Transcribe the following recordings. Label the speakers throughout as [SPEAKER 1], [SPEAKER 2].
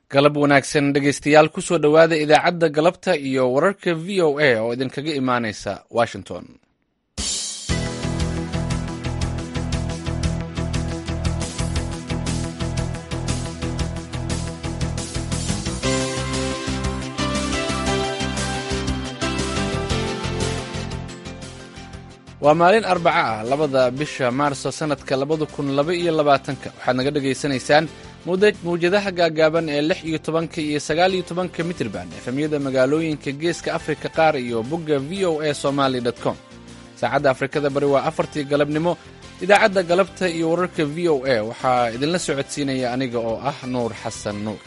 [SPEAKER 1] galab wanaagsan dhegaystayaal kusoo dhowaada idaacadda galabta iyo wararka v o a oo idinkaga imaanaysa washington waa maalin arbaca ah labada bisha maarso sanadka labada kun laba iyo labaatanka waxaad naga dhagaysanaysaan mawjadaha gaagaaban ee lix iyo tobanka iyo sagaal iyo tobanka mitrban efemyada magaalooyinka geeska afrika qaar iyo bogga v o a somaly com saacadda afrikada bari waa afartii galabnimo idaacadda galabta iyo wararka v o a waxaa idinla socodsiinaya aniga oo ah nuur xasan nuur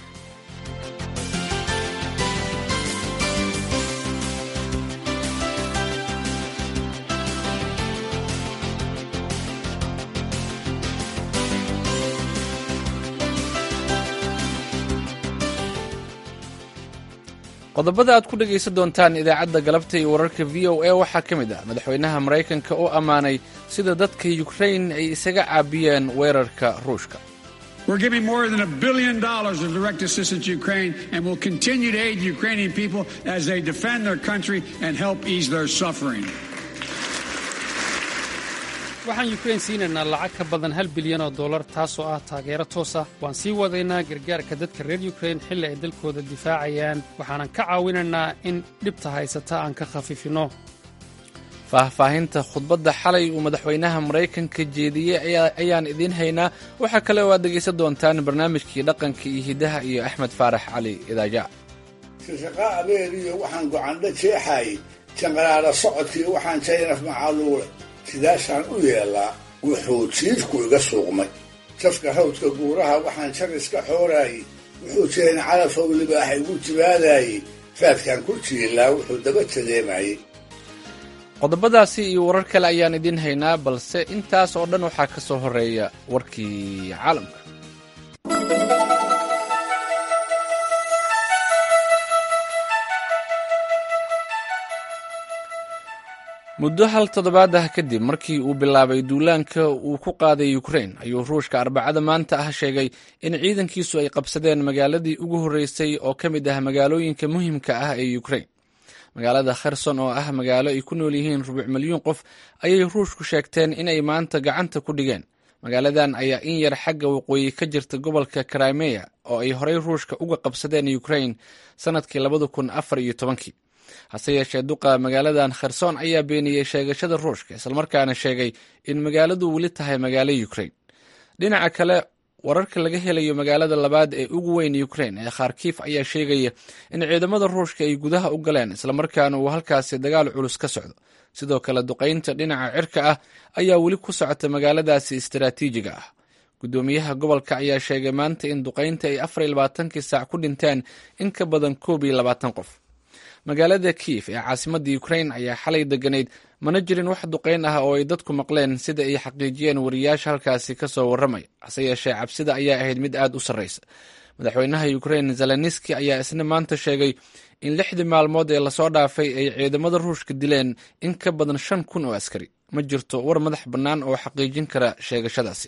[SPEAKER 1] qodobada aad ku dhegaysan doontaan idaacadda galabta iyo wararka v o a waxaa ka mid ah madaxweynaha maraykanka oo ammaanay sida dadka yukrain ay isaga caabiyeen weerarka ruushka
[SPEAKER 2] We're giving more than a billion dollars of direct assistance to Ukraine and will continue to aid the Ukrainian people as they defend their country and help ease their suffering.
[SPEAKER 3] waxaan yukrain siinaynaa lacag ka badan hal bilyan oo dollar taasoo ah taageero toos ah waan sii wadaynaa gargaarka dadka reer yukrain xilli ay dalkooda difaacayaan waxaanan ka caawinaynaa in dhibta haysata aan ka khafiifinno
[SPEAKER 1] faahfaahinta khudbadda xalay uu madaxweynaha maraykanka jeediyey ayaan idiin haynaa waxaa kale oo aad dhegaysan doontaan barnaamijkii dhaqanka iyo hiddaha iyo axmed faarax cali idaaja
[SPEAKER 4] shaqaa abeeriyo waxaan gocandho jeexaayey janqaraara socodkii waxaan jaynaf macaaluule sidaasaan u yeellaa wuxuu jiidku iga suuqmay jafka hawdka guuraha waxaan jar iska xooraayey wuxuu jeen calafow libaax igu jibaadaayey faadkaan ku jiilaa wuxuu daba jadeemayey
[SPEAKER 1] qodobadaasi iyo warar kale ayaan idiin haynaa balse intaas oo dhan waxaa ka soo horreeya warkii caalamka muddo hal toddobaad ah kadib markii uu bilaabay duulaanka uu ku qaaday ukrain ayuu ruushka arbacada maanta ah sheegay in ciidankiisu ay qabsadeen magaaladii ugu horreysay oo ka mid ah magaalooyinka muhiimka ah ee ukrain magaalada kherson oo ah magaalo ay ku nool yihiin rubuc milyuun qof ayay ruushku sheegteen inay maanta gacanta ku dhigeen magaaladan ayaa in yar xagga waqooyi ka jirta gobolka krimeya oo ay horey ruushka uga qabsadeen ukrain sannadkii labada kun afar iyo tobankii hase yeeshee duqa magaaladan kherson ayaa beeniyey sheegashada ruushka islamarkaana sheegay in magaaladu weli tahay magaalo ukrain dhinaca kale wararka laga helayo magaalada labaad ee ugu weyn ukrain ee kharkiif ayaa sheegaya in ciidamada ruushka ay gudaha u galeen islamarkaana uu halkaasi dagaal culus ka socdo sidoo kale duqaynta dhinaca cirka ah ayaa weli ku socota magaaladaasi istaraatiijiga ah guddoomiyaha gobolka ayaa sheegay maanta in duqaynta ay afar iyo labaatankii saac ku dhinteen in ka badan koob iyo labaatan qof magaalada kiif ee caasimadda ukrain ayaa xalay deganayd mana jirin wax duqayn ah oo ay dadku maqleen sida ay xaqiijiyeen wariyaasha halkaasi ka soo warramaya hase yeeshee cabsida ayaa ahayd mid aad u sarraysa madaxweynaha ukrain zeleniski ayaa isna maanta sheegay in lixdii maalmood ee lasoo dhaafay ay ciidamada ruushka dileen in ka badan shan kun oo askari ma jirto war madax bannaan oo xaqiijin kara sheegashadaasi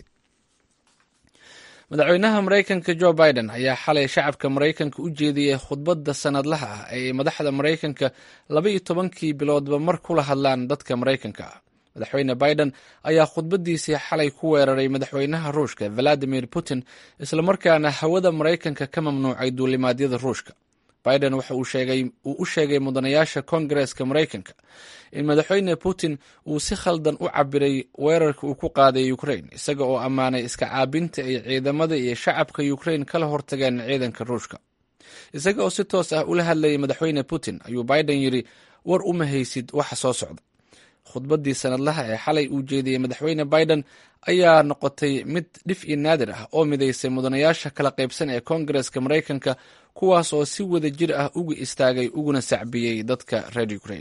[SPEAKER 1] madaxweynaha maraykanka jo biden ayaa xalay shacabka maraykanka u jeediyey khudbadda sanadlaha ah ee ay madaxda maraykanka laba iyo tobankii biloodba mar kula hadlaan dadka maraykanka ah madaxweyne biden ayaa khudbaddiisii xalay ku weeraray madaxweynaha ruushka valadimir putin islamarkaana hawada maraykanka ka mamnuucay duulimaadyada ruushka biden waxa uu u sheegay mudanayaasha kongareska maraykanka in madaxweyne putin uu si khaldan u cabiray weerarka uu ku qaaday ukrain isaga oo ammaanay iska caabinta ay ciidamada iyo shacabka ukrain kala hortageen ciidanka ruushka isaga oo si toos ah ula hadlayay madaxweyne putin ayuu biden yidhi war uma haysid waxa soo socda khudbaddii sanadlaha ee xalay uu jeediyey madaxweyne biden ayaa noqotay mid dhif iyo naadir ah oo midaysay mudanayaasha kala qaybsan ee kongareska maraykanka kuwaas oo si wada jir ah uga istaagay uguna sacbiyey dadka reer ukrain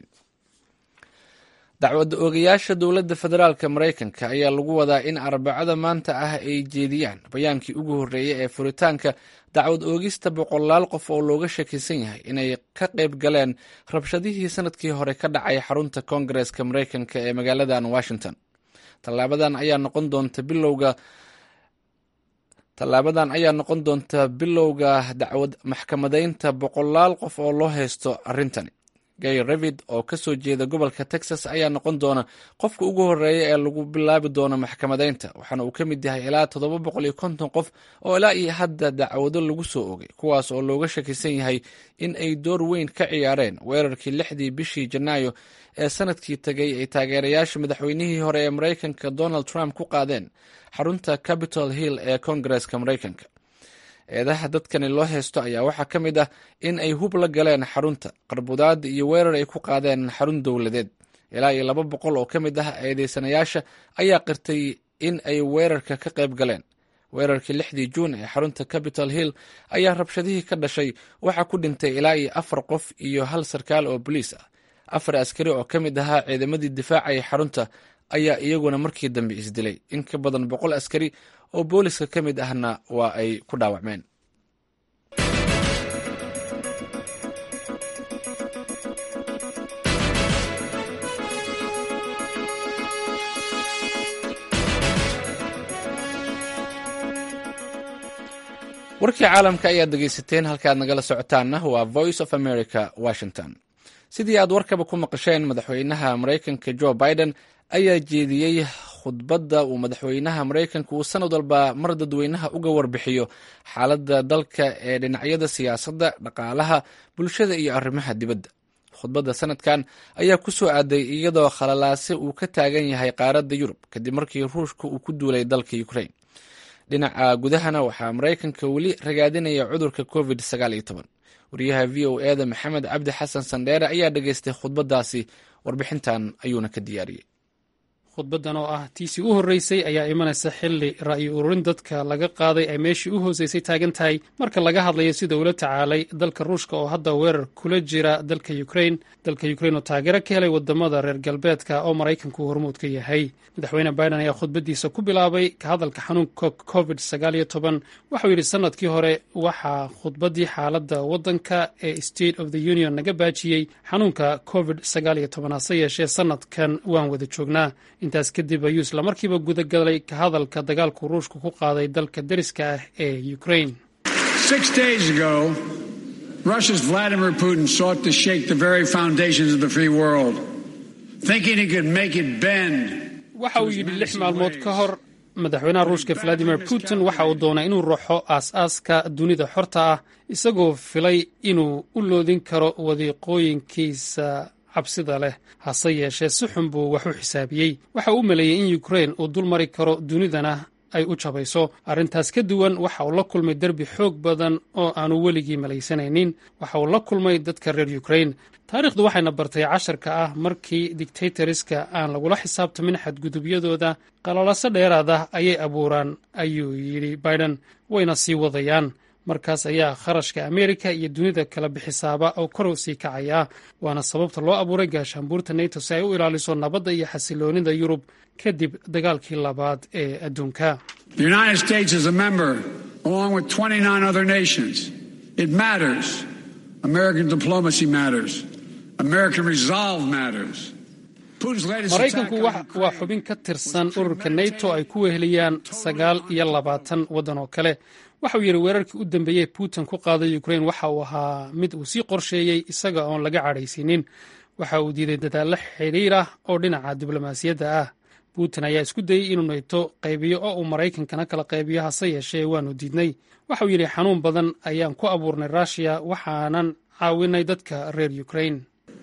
[SPEAKER 1] dacwadda oogayaasha dowladda federaalka maraykanka ayaa lagu wadaa in arbacada maanta ah ay jeediyaan bayaankii ugu horreeyay ee furitaanka dacwad oogista boqolaal qof oo looga shakisan yahay inay ka qayb galeen rabshadihii sanadkii hore ka dhacay xarunta koongareska maraykanka ee magaaladan washington tallaabadan ayaa noqon doonta bilowga tallaabadan ayaa noqon doonta bilowga dacwad maxkamadaynta boqolaal qof oo loo haysto arrintani gay revid oo ka soo jeeda gobolka texas ayaa noqon doona qofka ugu horeeya ee lagu bilaabi doono maxkamadaynta waxaana uu ka mid yahay ilaa toddoba boqol iyo konton qof oo ilaa iyo hadda dacwado lagu soo ogay kuwaas oo looga shakisan yahay in ay door weyn ka ciyaareen weerarkii lixdii bishii janaayo ee sanadkii tegay ay taageerayaasha madaxweynihii hore ee maraykanka donald trump ku qaadeen xarunta capitol hill ee koongareska maraykanka eedaha dadkani loo haysto ayaa waxaa ka mid ah in ay hub la galeen xarunta qarbudaada iyo weerar ay ku qaadeen xarun dowladeed ilaa iyo laba boqol oo ka mid ah eedeysanayaasha ayaa qirtay in ay weerarka ka qayb galeen weerarkii lixdii juun ee xarunta capitol hill ayaa rabshadihii ka dhashay waxaa ku dhintay ilaa iyo afar qof iyo hal sarkaal oo boliis ah afar askari oo ka mid ahaa ciidamadii difaacaya xarunta ayaa iyaguna markii dambe isdilay in ka badan boqol askari oo booliska ka mid ahna waa ay ku dhaawacmeen warkii caalamka ayaad dhegeysateen halkaad nagala socotaanna waa voice of america washington sidii aad warkaba ku maqasheen madaxweynaha maraykanka jo biden ayaa jeediyey khudbadda uu madaxweynaha maraykanka uu sanad walba mar dadweynaha uga warbixiyo xaaladda dalka ee dhinacyada siyaasadda dhaqaalaha bulshada iyo arrimaha dibadda khudbadda sanadkan ayaa ku soo aaday iyadoo khalalaase uu ka taagan yahay qaaradda yurub kadib markii ruushka uu ku duulay dalka ukraine dhinaca gudahana waxaa maraykanka weli ragaadinaya cudurka covid wariyaha v o eda maxamed cabdi xasan sandheere ayaa dhageystay khudbaddaasi warbixintan ayuuna ka diyaariyey
[SPEAKER 3] khudbaddan oo ah tiisii u horreysay ayaa imanaysa xilli ra'yi ururin dadka laga qaaday ay meeshii u hooseysay taagan tahay marka laga hadlayo sida ula tacaalay dalka ruushka oo hadda weerar kula jira dalka ukrain dalka ukrain oo taageero ka helay wadamada reer galbeedka oo maraykanku hormuud ka yahay madaxweyne biden ayaa khudbaddiisa ku bilaabay ka hadalka xanuunka covid sagaal iyo toban waxau yidhi sanadkii hore waxaa khudbaddii xaaladda waddanka ee state of the union naga baajiyey xanuunka covid sagaal iyo toban hase yeeshee sanadkan waan wada joognaa intaas kadib ayuu islamarkiiba gudagalay ka hadalka dagaalku ruushku ku qaaday dalka deriska ah ee ukrain
[SPEAKER 2] Russia's Vladimir Putin sought to shake the very foundations of the free world, thinking he could make it bend.
[SPEAKER 3] waxa uu yidhi lix maalmood ka hor madaxweynaha ruushka valadimir putin waxa uu doonay inuu raxo aas-aaska dunida xorta ah isagoo filay inuu u loodin karo wadiiqooyinkiisa cabsida leh hase yeeshee si xun buu wax u xisaabiyey waxa uu u maleeyey in ukrain uu dul mari karo dunidana ay u jabayso arrintaas ka duwan waxa uu la kulmay derbi xoog badan oo aanu weligii malaysanaynin waxa uu la kulmay dadka reer ukrain taariikhdu waxayna bartay casharka ah markii dictatoriska aan lagula xisaabtamin xadgudubyadooda qalalaso dheeraad ah ayay abuuraan ayuu yidhi biden wayna sii wadayaan markaas ayaa kharashka ameerika iyo dunida kala bixisaaba oo kor u sii kacaya waana sababta loo abuuray gaashaanbuurta nato si ay u ilaaliso nabadda iyo xasiloonida yurub kadib dagaalkii labaad ee adduunka maraykanku waa xubin ka tirsan ururka nato ay ku weheliyaan sagaal iyo labaatan waddan oo kale waxauu yidhi weerarkii u dambeeyey putin ku qaaday ukrain waxa uu ahaa mid uu sii qorsheeyey isaga oon laga cadhaysiinin waxa uu diiday dadaallo xidhiir ah oo dhinaca diblomaasiyadda ah putin ayaa isku dayey inuu nayto qaybiyo oo uu maraykankana kala qaybiyo hase yeeshee waanu diidnay waxauu yidhi xanuun badan ayaan ku abuurnay ruushiya waxaanan caawinay dadka reer ukrain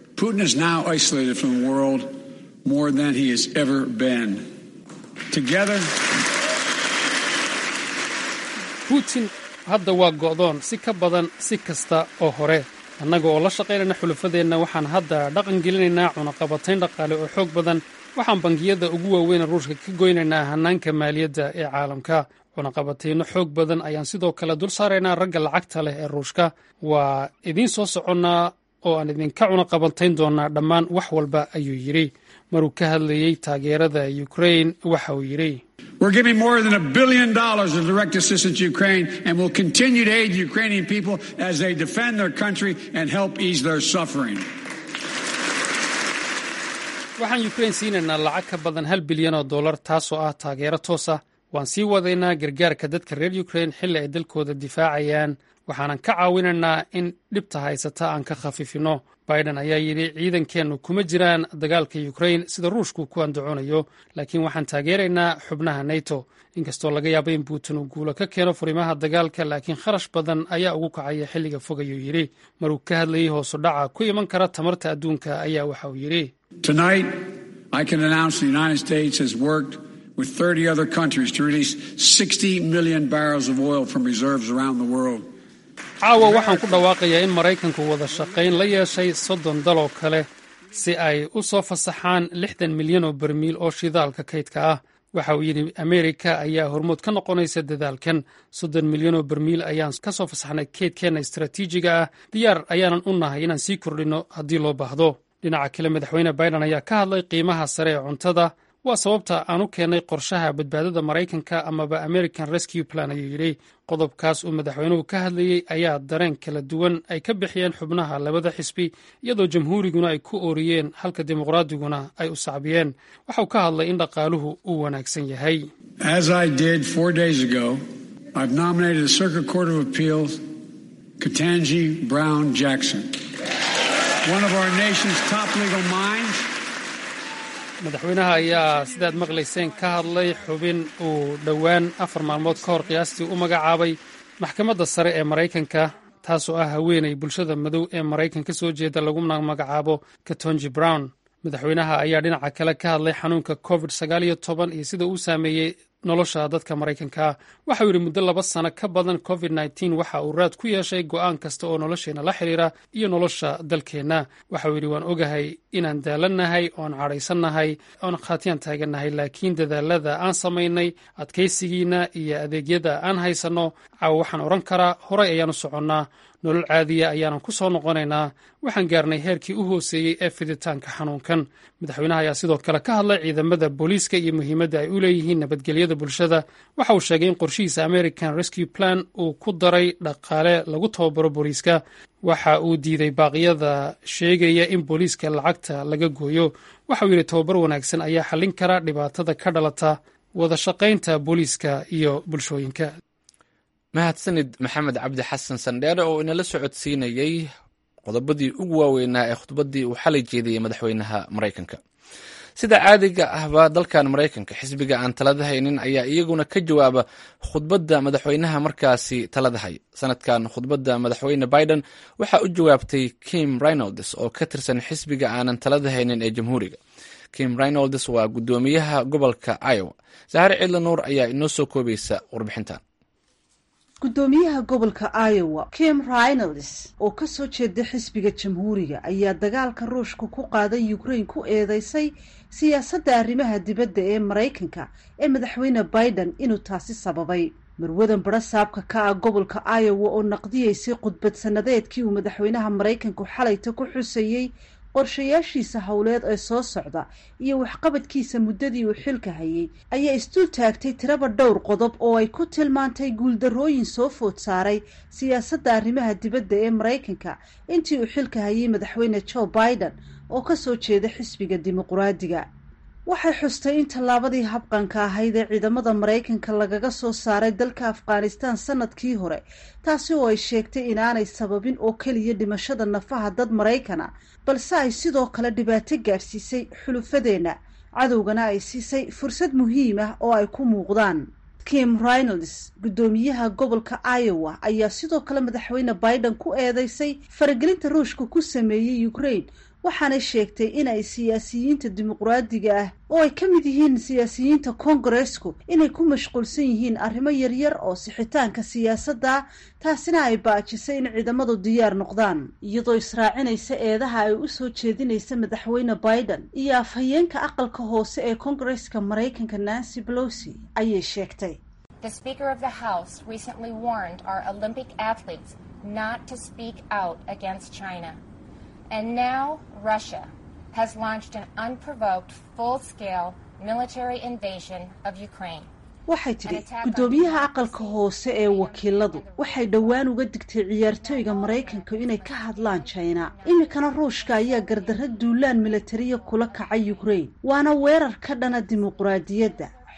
[SPEAKER 3] putin hadda waa go'doon si ka badan si kasta oo hore annaga oo la shaqaynayna xulafadeenna waxaan hadda dhaqan gelinaynaa cunaqabatayn dhaqaale oo xoog badan waxaan bangiyada ugu waaweyn ruushka ka goynaynaa hannaanka maaliyadda ee caalamka cunaqabatayno xoog badan ayaan sidoo kale dul saaraynaa ragga lacagta leh ee ruushka waa idiin soo soconnaa oo aan idinka cunaqabatayn doonaa dhammaan wax walba ayuu yidhi maruu ka hadlayey taageerada ukrain waxa uu yidhi
[SPEAKER 2] We're giving more than a billion dollars of direct assistance to Ukraine and will continue to aid Ukrainian people as they defend their country and help ease their suffering.
[SPEAKER 3] waxaan ukrain siinaynaa lacag ka badan hal bilyan oo dollar taasoo ah taageero toos ah waan sii wadaynaa gargaarka dadka reer ukrain xilli ay dalkooda difaacayaan waxaanan ka caawinaynaa in dhibta haysata aan ka khafiifino biden ayaa yidhi ciidankeennu kuma jiraan dagaalka ukrain sida ruushku ku andacoonayo laakiin waxaan taageeraynaa xubnaha neto inkastoo laga yaabo in putin uu guulo ka keeno furimaha dagaalka laakiin kharash badan ayaa ugu kacaya xilliga fog ayuu yidhi maruu ka hadlayey hoosu dhaca ku iman kara tamarta adduunka ayaa waxa uu yidhi
[SPEAKER 2] with 30 other countries to release 60 million barrels of oil from reserves around the world.
[SPEAKER 3] caawa waxaan ku dhawaaqayaa in maraykanku wada shaqayn la yeeshay soddon daloo kale si ay u soo fasaxaan lixdan milyan oo barmiil oo shidaalka kaydka ah waxa uu yidhi ameerika ayaa hormood ka noqonaysa dadaalkan soddon milyan oo barmiil ayaan ka soo fasaxnay kaydkeenna istaraatiijiga ah diyaar ayaanan u nahay inaan sii kordhinno haddii loo baahdo dhinaca kale madaxweyne biden ayaa ka hadlay qiimaha sare ee cuntada waa sababta aan u keennay qorshaha badbaadada maraykanka amaba american rescue plan ayuu yidhi qodobkaas uu madaxweynuhu ka hadlayey ayaa dareen kala duwan ay ka bixiyeen xubnaha labada xisbi iyadoo jamhuuriguna ay ku ooriyeen halka dimuqraadiguna ay u sacbiyeen waxauu ka hadlay in dhaqaaluhu uu wanaagsan yahay
[SPEAKER 2] As I did four days ago, I've nominated the Circuit Court of Appeals Katanji Brown Jackson, one of our nation's top legal minds.
[SPEAKER 3] madaxweynaha ayaa sidaad maqlayseen ka hadlay xubin uu dhowaan afar maalmood ka hor qiyaastii u magacaabay maxkamadda sare ee maraykanka taasoo ah haweenay bulshada madow ee maraykan ka soo jeeda laguna magacaabo katonji brown madaxweynaha ayaa dhinaca kale ka hadlay xanuunka covid sagaal iyo toban iyo sida uu saameeyey nolosha dadka maraykanka waxauu yidhi muddo laba sano ka badan covid nteen waxa uu raad ku yeeshay go'aan kasta oo nolosheenna la xidhiira iyo nolosha dalkeenna waxauu yidhi waan ogahay inaan daalannahay oon cadhaysannahay oon khaatiyaan taagannahay laakiin dadaalada aan samaynay adkaysigiina iyo adeegyada aan haysanno caawa waxaan odhan karaa horay ayaan u soconnaa nolol caadiya ayaanan ku soo noqonaynaa waxaan gaarnay heerkii u hooseeyey ee fiditaanka xanuunkan madaxweynaha ayaa sidoo kale ka hadlay ciidamada booliiska iyo muhiimadda ay u leeyihiin nabadgelyada bulshada waxa uu sheegay in qorshihiisa american rescue plan uu ku daray dhaqaale lagu tababaro booliiska waxa uu diiday baaqyada sheegaya in booliiska lacagta laga gooyo waxauu yidhi tababar wanaagsan ayaa xallin kara dhibaatada ka dhalata wada shaqaynta booliiska iyo bulshooyinka
[SPEAKER 1] mahadsanid maxamed cabdi xasan sandheere oo inala socodsiinayey qodobadii ugu waaweynaa ee khudbaddii uu xalay jeediyey madaxweynaha maraykanka sida caadiga ahba dalkan maraykanka xisbiga aan talada haynin ayaa iyaguna ka jawaaba khudbadda madaxweynaha markaasi talada hay sanadkan khudbadda madaxweyne biden waxaa u jawaabtay kim reynolds oo ka tirsan xisbiga aanan talada haynin ee jamhuuriga kim reynolds waa guddoomiyaha gobolka iowa sahare cidla nuur ayaa inoo soo koobaysa warbixintan
[SPEAKER 5] guddoomiyaha gobolka iowa kim reynolds oo ka soo jeeda xisbiga jamhuuriga ayaa dagaalka ruushka ku qaaday ukraine ku eedeysay siyaasadda arrimaha dibadda ee maraykanka ee madaxweyne biden inuu taasi sababay marwadan barasaabka ka ah gobolka iowa oo naqdiyeysay khudbad sanadeedkii uu madaxweynaha maraykanku xalayta ku xusayey qorshayaashiisa howleed ee soo socda iyo waxqabadkiisa muddadii uu xilka hayay ayaa isdul taagtay tiraba dhowr qodob oo ay ku tilmaantay guuldarrooyin soo food saaray siyaasadda arrimaha dibadda ee maraykanka intii uu xilka hayay madaxweyne joe biden oo kasoo jeeda xisbiga dimuquraadiga waxay xustay in tallaabadii habqanka ahayd ee ciidamada maraykanka lagaga soo saaray dalka afghanistan sanadkii hore taasi oo ay sheegtay inaanay sababin oo keliya dhimashada nafaha dad maraykana balse ay sidoo kale dhibaato gaadhsiisay xulufadeenna cadowgana ay siisay fursad muhiim ah oo ay ku muuqdaan kim reynolds guddoomiyaha gobolka iowa ayaa sidoo kale madaxweyne biden ku eedeysay faragelinta ruushka ku sameeyey ukraine waxaanay sheegtay in ay siyaasiyiinta dimuquraadiga ah oo ay ka mid yihiin siyaasiyiinta kongaresku inay ku mashquulsan yihiin arrimo yaryar oo sixitaanka siyaasadda taasina ay baajisay in ciidamadu diyaar noqdaan iyadoo israacinaysa eedaha ay u soo jeedinaysa madaxweyne biden iyo afhayeenka aqalka hoose ee kongareska maraykanka nancy pelosi ayay sheegtay
[SPEAKER 6] The Speaker of the House recently warned our Olympic athletes not to speak out against China. And now Russia has launched an unprovoked, full scale military invasion of Ukraine.
[SPEAKER 5] waxay tidhi guddoomiyaha aqalka hoose ee wakiiladu waxay dhowaan uga digtay ciyaartooyga maraykanka inay ka hadlaan jina iminkana ruushka ayaa gardarra duulaan milatariya kula kacay ukraine waana weerar ka dhana dimuquraadiyadda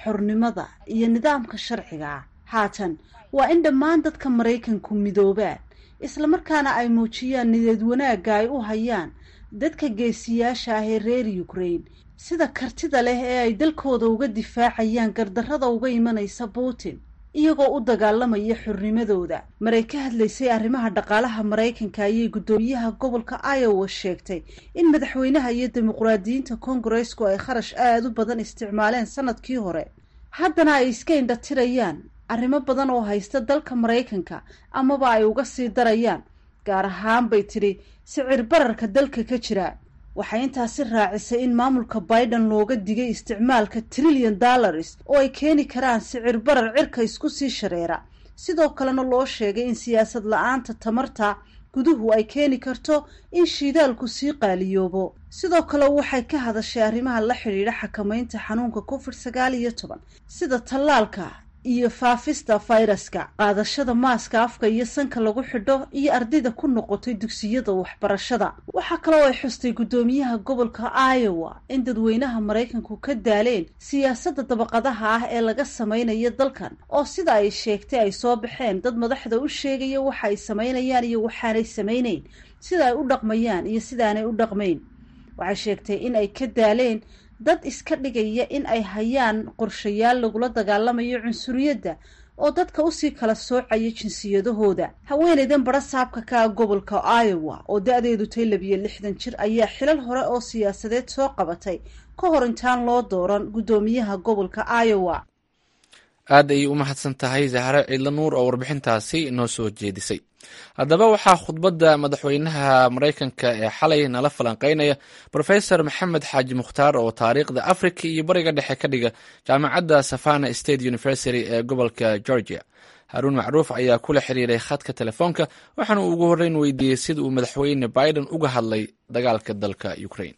[SPEAKER 5] xornimada iyo nidaamka sharciga ah haatan waa in dhammaan dadka maraykanku midoobaan islamarkaana ay muujiyaan nideed wanaagga ay u hayaan dadka geesiyaasha ah ee reer ukraine sida kartida leh ee ay dalkooda uga difaacayaan gardarrada uga imanaysa putin iyagoo u dagaalamaya xornimadooda maray ka hadlaysay arrimaha dhaqaalaha maraykanka ayay guddoomiyaha gobolka iowa sheegtay in madaxweynaha iyo dimuqraadiyiinta kongaresku ay kharash aada u badan isticmaaleen sanadkii hore haddana ay iska indhatirayaan arrimo badan oo haysta dalka maraykanka amaba ay uga sii darayaan gaar ahaan bay tidhi sicir bararka dalka ka jira waxay intaasi raacisay in maamulka biden looga digay isticmaalka trillion dollars oo ay keeni karaan sicir barar cirka isku sii shareera sidoo kalena loo sheegay in siyaasad la-aanta tamarta guduhu ay keeni karto in shiidaalku sii qaaliyoobo sidoo kale waxay ka hadashay arrimaha la xidhiidha xakamaynta xanuunka covid sagaal iyo toban sida tallaalka iyo faafista fayraska qaadashada maaska afka iyo sanka lagu xidho iyo ardayda ku noqotay dugsiyada waxbarashada waxaa kaloo ay xustay guddoomiyaha gobolka iowa in dadweynaha maraykanku ka daaleen siyaasadda dabaqadaha ah ee laga samaynayo dalkan oo sida ay sheegtay ay soo baxeen dad madaxda u sheegaya waxa ay samaynayaan iyo waxaanay samayneyn sida ay u dhaqmayaan iyo sidaanay u dhaqmayn waxay sheegtay in ay ka daaleen dad iska dhigaya in ay hayaan qorshayaal lagula dagaalamayo cunsuriyadda oo dadka usii kala soocaya jinsiyadahooda haweeneydan bara saabka ka ah gobolka iowa oo da-deedu tay labiyo lixdan jir ayaa xilal hore oo siyaasadeed soo qabatay ka hor intaan loo dooran guddoomiyaha gobolka iowa
[SPEAKER 1] aad ayay u mahadsan tahay zahre ciidla nuur oo warbixintaasi noo soo jeedisay haddaba waxaa khudbadda madaxweynaha maraykanka ee xalay nala falanqeynaya rofesor maxamed xaaji mukhtaar oo taariikhda africa iyo bariga dhexe ka dhiga jaamacadda savana state university ee gobolka georgia haruun macruuf ayaa kula xiriiray khadka telefoonka waxaana uu ugu horreyn weydiiyey sida uu madaxweyne biden uga hadlay dagaalka dalka ukraine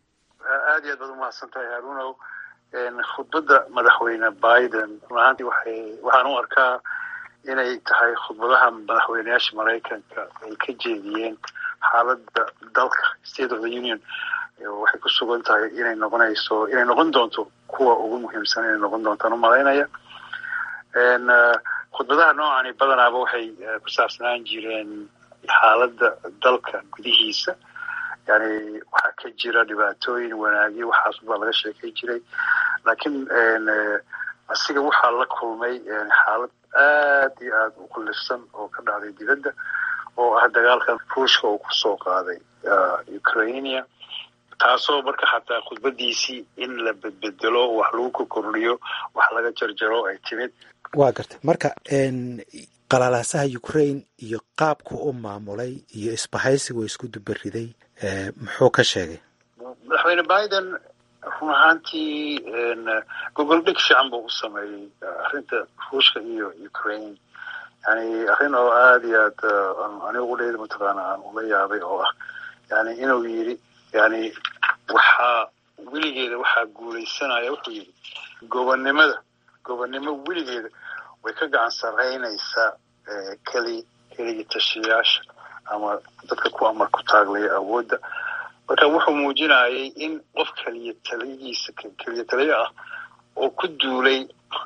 [SPEAKER 7] aad iyo aad baad umahadsantahay haruunow khudbadda madaxweyne biden run ahaantii waxay waxaan u arkaa inay tahay khudbadaha madaxweyneyaasha maraykanka ay ka jeediyeen xaaladda dalka state of the union waxay ku sugan tahay inay noqonayso inay noqon doonto kuwa ugu muhiimsan inay noqon doontaan u malaynaya khudbadaha noocani badanaaba waxay ku saabsanaan jireen xaaladda dalka gudihiisa yani waxaa ka jira dhibaatooyin wanaagyo waxaas baa laga sheekay jiray laakiin asiga waxaa la kulmay xaalad aad iyo aad u kulifsan oo ka dhacday dibadda oo ah dagaalkan ruushka uu kusoo qaaday ukrainia taasoo marka xataa khudbadiisii in la bedbedelo wax lagu kokordhiyo wax laga jarjaro ay timid
[SPEAKER 8] waa gartay marka qalaalaasaha ukraine iyo qaabku u maamulay iyo isbahaysigu isku dubariday muxuu ka sheegay
[SPEAKER 7] madaxweyne biden run ahaantii gogol dhig fiican buu u sameeyey arrinta ruushka iyo ukraine yani arrin oo aad iyo aad anigu udheeda mataqaana aan ula yaabay oo ah yani inuu yidhi yani waxaa weligeeda waxaa guulaysanaya wuxuu yidhi gobonnimada gobonnimo weligeeda way ka gacan saraynaysaa keli keligi tashiyaasha ama dadka ku amar ku taaglaya awoodda marka wuxuu muujinayay in qof keliya taliyihiisa keliya taliyo ah oo ku duulay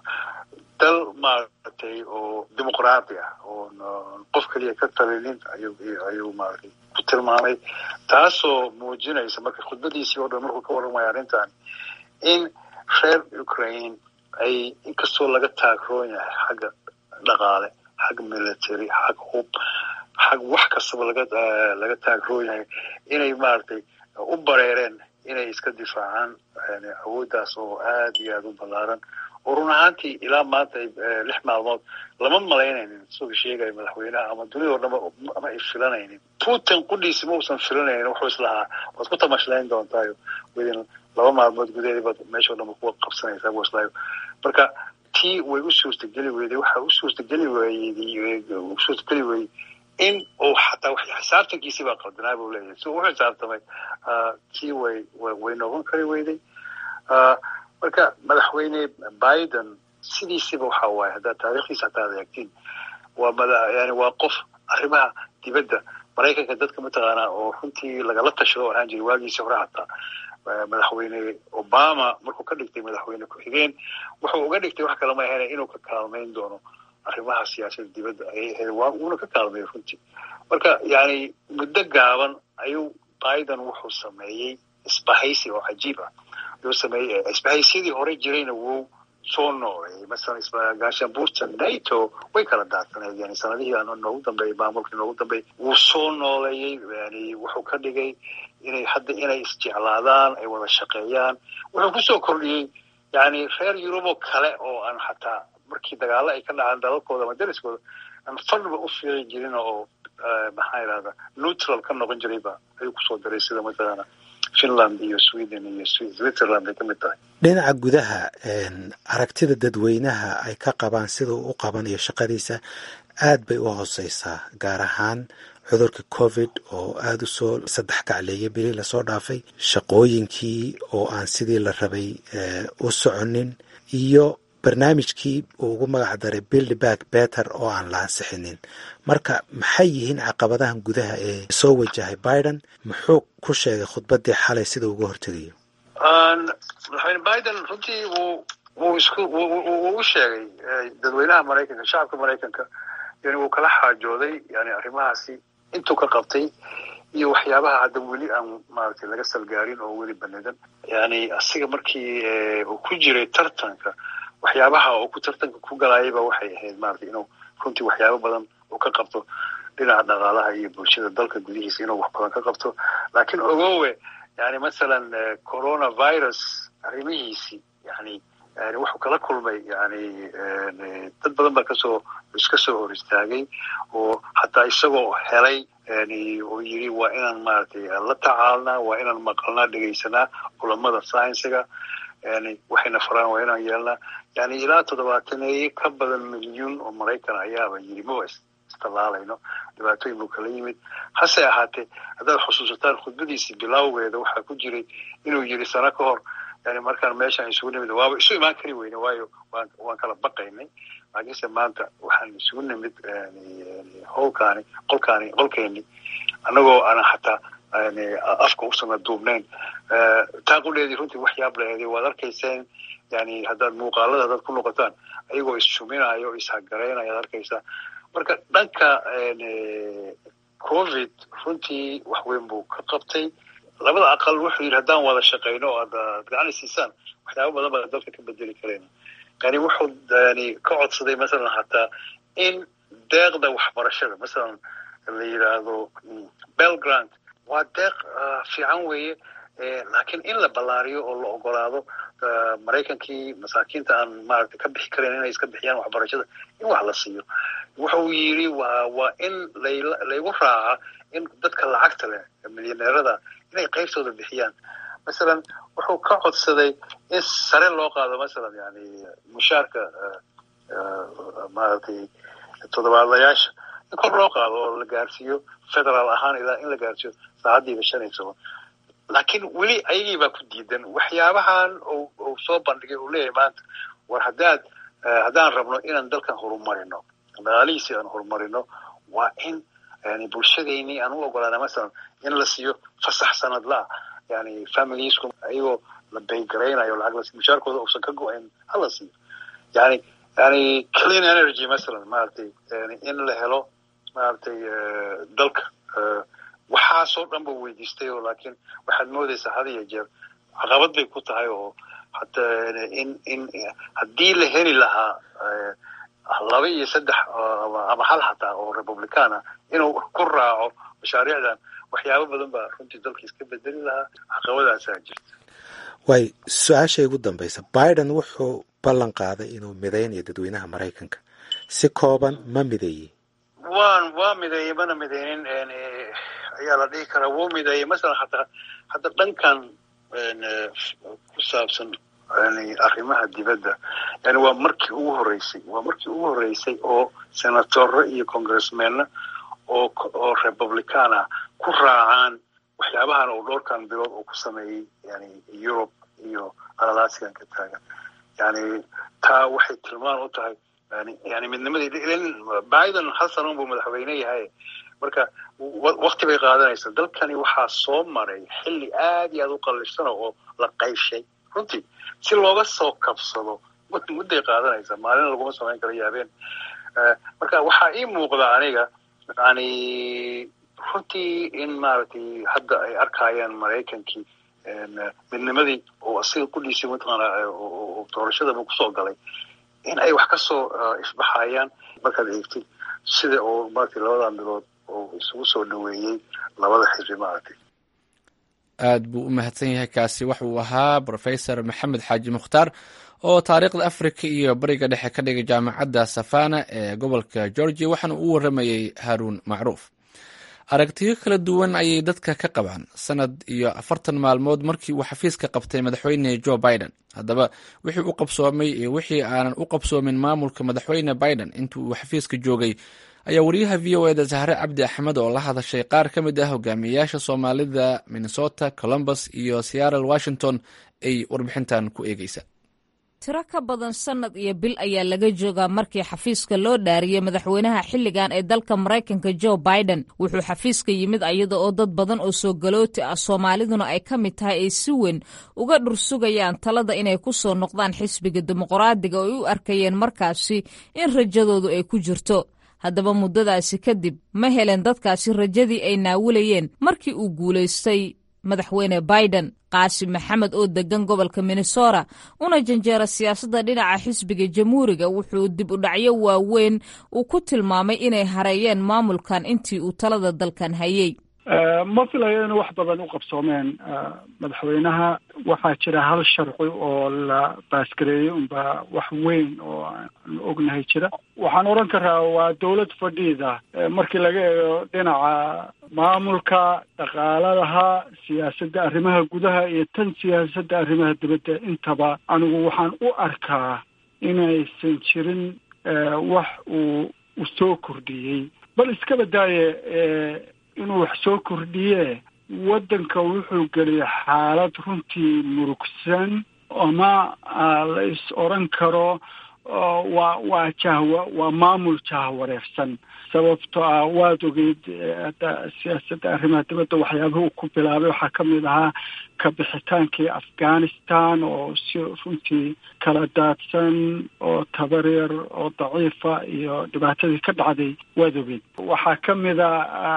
[SPEAKER 7] dal maaragtay oo dimuqraadi ah oo qof keliya ka talinin ayuu ayuu maaragtay ku tilmaamay taasoo muujinaysa marka khudbadiisii oo dhan markuu ka warramaya arrintan in reer ukraine ay inkastoo laga taagroon yahay xagga dhaqaale xag military xag hub xag wax kastaba laga laga taagroon yahay inay maaragtay u bareereen inay iska difaacaan awooddaas oo aad iyo aad u ballaaran oo run ahaantii ilaa maanta lix maalmood lama malaynaynin isagoo sheegaya madaxweynaha ama dunida o dhanba ama ay filanaynin putin qudhiisi ma uusan filanaynin wuxuu islahaa waad ku tamashlayn doontaayo within laba maalmood gudaheeda baad meesha o dhanba kuwa qabsanaysaa buu islaayo marka tii way u suurtageli weyday waxa u suurtageli weyday u suurtageli weyey in uu xataa xisaabtankiisii baa qaldanaa buu leeyahay si uu u xisaabtamay tii way way noqon kari weyday marka madaxweyne biden sidiisiba waxa waaye haddaad taarikhdiisa hataa adeegtiin waa mada yani waa qof arrimaha dibadda maraykanka dadka mataqaanaa oo runtii lagala tashado ahaan jiray waagiisii hore hataa madaxweyne obama markuu ka dhigtay madaxweyne ku-xigeen wuxuu uga dhigtay wax kale ma ahayna inuu ka kaalmayn doono arrimaha siyaasadda dibadda ayay ahayd waa uuna ka kaalmeeyo runtii marka yani muddo gaaban ayuu biden wuxuu sameeyey isbahaysi oo cajiib ah ayuu sameeyey isbahaysyadii hore jirayna wuu soo nooleeyey masalan gaashaanbuurta nato way kala daadsaneed yani sanadihii noogu dambeeyey maamulkii noogu dambeeyey wuu soo nooleeyey yani wuxuu ka dhigay inay hadda inay isjeclaadaan ay wada shaqeeyaan wuxuu kusoo kordhiyey yani reer yuruboo kale oo aan xataa markii dagaalo ay ka dhacaan dalalkooda ama dariskooda aan fadhiba u fiiqi jirin oo maxaa idhahda neutral ka noqon jirayba ayuu kusoo daray sida mathalan finland iyo sweden iyo switzerland ay ka mid tahay
[SPEAKER 8] dhinaca gudaha aragtida dadweynaha ay ka qabaan sida uu u qabanayo shaqadiisa aad bay u hooseysaa gaar ahaan cudurka covid oo aada u soo saddex gacleeyay bili lasoo dhaafay shaqooyinkii oo aan sidii la rabay u soconin iyo barnaamijkii uu ugu magac daray build back better oo aan la ansixinin marka maxay yihiin caqabadahan gudaha ee soo wajahay biden muxuu ku sheegay khudbaddii xalay sida uga hortegayo
[SPEAKER 7] madaxweyne biden runtii wuu wuu isku wuu u sheegay dadweynaha maraykanka shacabka maraykanka yani wuu kala xaajooday yani arrimahaasi intuu ka qabtay iyo waxyaabaha hadda weli aan maaragtay laga salgaarin oo weli banadan yani asiga markii uu ku jiray tartanka waxyaabaha uu ku tartanka ku galayayba waxay ahayd maratay inuu runtii waxyaabo badan uu ka qabto dhinaca dhaqaalaha iyo bulshada dalka gudihiisa inuu wax badan ka qabto laakiin ogowe yani masalan coronavirus arrimihiisii yani yani wuxuu kala kulmay yani dad badan baa kasoo iska soo hor istaagay oo hataa isagoo helay yani oo yiri waa inaan maaragtay la tacaalnaa waa inaan maqalnaa dhegaysanaa culamada sciensiga yani waxayna faraan waa inaan yeelnaa yani ilaa toddobaataneye ka badan milyuun oo maraykan ayaaba yiri maba istalaalayno dhibaatooyin buu kala yimid hase ahaatee haddaad xusuusataan khudbadiisii bilawgeeda waxaa ku jiray inuu yiri sano ka hor yani markaan meeshaan isugu nimid waaba isu imaan kari weyne waayo waan waan kala baqaynay laakiinse maanta waxaan isugu nimid howlkaani qolkaani qolkeeni annagoo aanan xataa afka usana duubnayn taaqudheedii runtii wax yaab laheeday waad arkayseen yani haddaad muuqaalada haddaad ku noqotaan ayagoo issuminayo o ishagaraynaya ad arkaysaa marka dhanka covid runtii wax weyn buu ka qabtay labada aqal wuxuu yidhi haddaan wada shaqayno o ad gacani siisaan waxyaaba badan baa dalka ka bedeli karayna yani wuxuu yani ka codsaday masalan hataa in deeqda waxbarashada masalan la yidhaahdo belgrant waa deeq fiican weeye laakiin in la ballaariyo oo la ogolaado maraykankii masaakiinta aan maaragtay ka bixi karayn inay iska bixiyaan waxbarashada in wax la siiyo wuxuu yidhi waa waa in layla laygu raaca in dadka lacagta leh milyaneerada inay qaybtooda bixiyaan masalan wuxuu ka codsaday in sare loo qaado masalan yani mushaarka maaragtay toddobaadlayaasha in kor loo qaado oo la gaarsiiyo federaal ahaan ilaa in la gaarsiiyo saacaddiiba shan iyo toban laakiin weli ayagii baa ku diidan waxyaabahan uu soo bandhigay uu leeyahay maanta war haddaad haddaan rabno inaan dalkan horumarino dhaqaalihiisi aan horumarino waa in yani bulshadeenii aan u ogolaana masalan in la siiyo fasax sanadlaa yani familiesku ayagoo la baygaraynayo lacag la siiyo mushaarkooda uusan ka go-ayn hala siiyo yani yani clean energy masalan maaragtay yani in la helo maaragtay dalka waxaasoo dhan buu weydiistay oo laakiin waxaad moodaysaa had iyo jeer caqabad bay ku tahay oo hataa in in haddii la heli lahaa laba iyo saddex ama hal hataa oo republican ah inuu ku raaco mashaariicdan waxyaabo badan baa runtii dalka iska bedeli lahaa caqabadaasaa jirta
[SPEAKER 8] waay su-aashay ugu dambaysa biden wuxuu ballan qaaday inuu midaynayo dadweynaha maraykanka si kooban ma mideeyey
[SPEAKER 7] waan waa mideeyey mana mideynin ayaa la dhihi karaa wuu mideeyey masalan hataa hadda dhankan ku saabsan yani arrimaha dibadda yani waa markii ugu horreysay waa markii ugu horreysay oo senatoro iyo congressmenna oo oo republican ah ku raacaan waxyaabahan oo dhowrkan bilood uu ku sameeyey yani europe iyo alalaasigan ka taagan yani taa waxay tilmaan u tahay yani yani midnimadii biden hal sanon buu madaxweyne yahay marka wakti bay qaadanaysaa dalkani waxaa soo maray xilli aad iyo aad u qallifsano oo la qayshay runtii si looga soo kabsado mudday qaadanaysaa maalina laguma samayn karo yaabeen marka waxaa ii muuqda aniga yani runtii in maaragtay hadda ay arkayaan maraykankii midnimadii oo asiga kudhiisay mataqaana doorashadaba kusoo galay in ay wax kasoo ifbaxayaan markaad eegtid sida oo maratay labadan bilood oo isugu soo dhaweeyey labada xisbi maaragtay
[SPEAKER 1] aad buu u mahadsan yahay kaasi waxa uu ahaa professor maxamed xaaji mukhtaar oo taariikhda africa iyo bariga dhexe ka dhigay jaamacadda safana ee gobolka georgia waxaana uu waramayey haruun macruuf aragtiyo kala duwan ayay dadka ka qabaan sanad iyo afartan maalmood markii uu xafiiska qabtay madaxweyne joe biden haddaba wixii u qabsoomay iyo wixii aanan u qabsoomin maamulka madaxweyne biden intii uu xafiiska joogay ayaa wariyaha v o eda sahre cabdi axmed oo la hadashay qaar ka mid ah hogaamiyeyaasha soomaalida minnesota columbus iyo seattle washington ay warbixintan ku eegeysa
[SPEAKER 9] tiro ka badan sannad iyo bil ayaa laga joogaa markii xafiiska loo dhaariyey madaxweynaha xilligan ee dalka maraykanka joe biden wuxuu xafiiska yimid ayada oo dad badan oo soo galooti ah soomaaliduna ay ka mid tahay ay si weyn uga dhursugayaan talada inay ku soo noqdaan xisbiga dimuqraadiga oo ay u arkayeen markaasi in rajadoodu ay ku jirto haddaba muddadaasi kadib ma helen dadkaasi rajadii ay naawilayeen markii uu guulaystay madaxweyne biden qaasim maxamed oo degan gobolka minnesota una janjeera siyaasadda dhinaca xisbiga jamhuuriga wuxuu dib u dhacyo waaweyn uu ku tilmaamay inay hareeyeen maamulkan intii uu talada dalkan hayey
[SPEAKER 10] ma filayo inuu wax badan u qabsoomeen madaxweynaha waxaa jira hal sharci oo la baasgareeyey unba wax weyn oo aan ognahay jira waxaan odhan karaa waa dawlad fadhiida markii laga eego dhinaca maamulka dhaqaaladaha siyaasadda arrimaha gudaha iyo tan siyaasadda arrimaha dibadda intaba anigu waxaan u arkaa inaysan jirin wax uu u soo kordhiyey bal iska badaaye inuu wax soo kordhiye waddanka wuxuu geliyay xaalad runtii murugsan ama la is odran karo waa waa jahwa waa maamul jahwareersan sababto ah waad ogeyd hadda siyaasadda arrimaha dibadda waxyaabaha uu ku bilaabay waxaa ka mid ahaa ka bixitaankii afghanistan oo si runtii kala daadsan oo tabaryar oo daciifa iyo dhibaatadii ka dhacday waad ogeyd waxaa ka mid a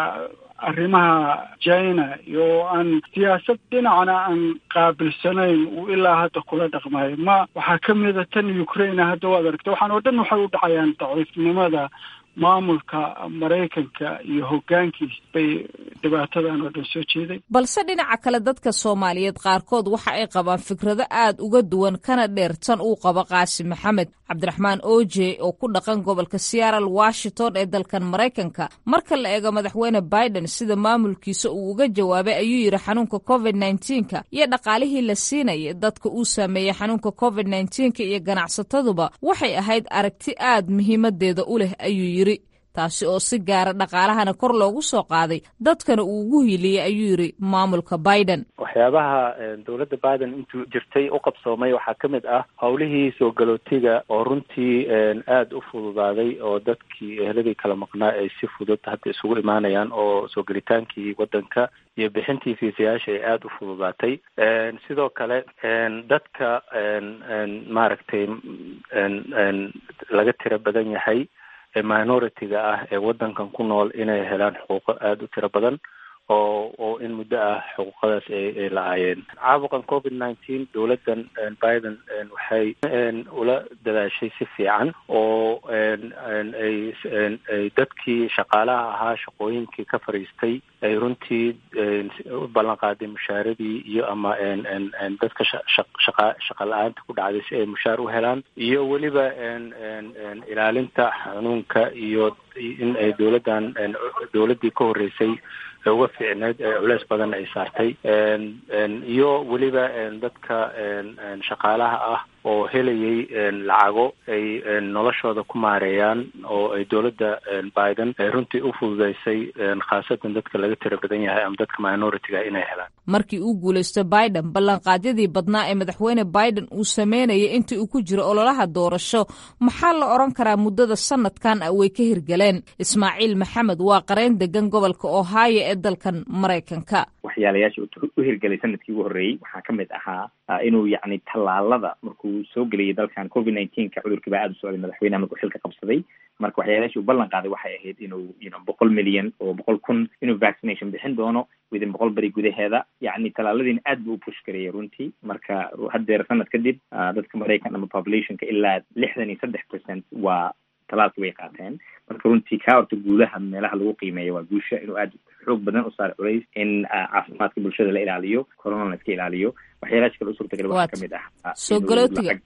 [SPEAKER 10] arrimaha china iyo aan siyaasad dhinacna aan qaabilsanayn uu ilaa hadda kula dhaqmayo ma waxaa ka mida tan ukraine hadda waad aragta waxaan oo dhan waxay u dhacayaan daciifnimada maamulka maraykanka iyo hoggaankiis bay dhibaatadan oo dhan soo jeeday
[SPEAKER 9] balse dhinaca kale dadka soomaaliyeed qaarkood waxa ay qabaan fikrado aad uga duwan kana dheer tan uu qabo qaasim maxamed cabdiraxmaan oje oo ku dhaqan gobolka seattle washington ee dalkan maraykanka marka la eego madaxweyne biden sida maamulkiisa uu uga jawaabay ayuu yidhi xanuunka covid nneteen-ka iyo dhaqaalihii la siinaya dadka uu saameeyey xanuunka covid nneteen-ka iyo ganacsataduba waxay ahayd aragti aad muhiimadeeda u leh ayuu yidhi taasi oo si gaara dhaqaalahana kor loogu soo qaaday dadkana uu ugu hiiliyey ayuu yidhi maamulka biden
[SPEAKER 11] waxyaabaha dowladda biden intuu jirtay u qabsoomay waxaa ka mid ah howlihii soo galootiga oo runtii aada u fududaaday oo dadkii eheladii kala maqnaa ay si fudud hadda isugu imaanayaan oo soo gelitaankii waddanka iyo bixintii fiisayaasha ay aada u fududaatay sidoo kale dadka maaragtay laga tiro badan yahay ee minority-ga ah ee waddankan ku nool inay helaan xuquuqo aada u tiro badan oo oo in muddo ah xuquuqadaas ay ay la-aayeen caabuqan covid nineteen dowladdan biden waxay ula dadaashay si fiican oo ay ay dadkii shaqaalaha ahaa shaqooyinkii ka fadhiistay ay runtii u ballan qaaday mushaaradii iyo ama dadka shaqa shaqa la-aanta ku dhacday si ay mushaar u helaan iyo weliba ilaalinta xanuunka iyo in ay dowladdan dowladdii ka horreysay uga fiicneyd culeys badan ay saartay iyo weliba dadka shaqaalaha ah oo helayay lacago ay noloshooda ku maareeyaan oo ay dowladda biden ay runtii u fududeysay khaasatan dadka laga tira badan yahay ama dadka minoritiga inay helaan
[SPEAKER 9] markii uu guulaysto biden ballanqaadyadii badnaa ee madaxweyne biden uu sameynayay intii uu ku jiro ololaha doorasho maxaa la odhan karaa muddada sanadkan ah way ka hirgaleen ismaaciil maxamed waa qareyn degan gobolka ohio ee dalkan maraykanka
[SPEAKER 12] waxyaalayaasha u hirgelay sanadkii ugu horreeyey waxaa ka mid ahaa inuu yacni tallaalada markuu soo geliyay dalkan covid nineteenka cudurkii baa aada u socday madaxweynaha markuu xilka qabsaday marka waxyaalayashi uu ballan qaaday waxay ahayd inuu yno boqol milyan oo boqol kun inuu vaccination bixin doono within boqol beri gudaheeda yacni tallaaladiina aad buu u push gareeyay runtii marka haddeer sanad kadib dadka maraykan ama populationka ilaa lixdan iyo saddex percent waa talaalki way qaateen marka runtii kaa horta guulaha meelaha lagu qiimeeya waa guusha inuu aada xoog badan u saaro culays in caafimaadka bulshada la ilaaliyo corona la iska ilaaliyo waxyaalaha kale u suurtagal waxaa kamid ah
[SPEAKER 9] soo galootiga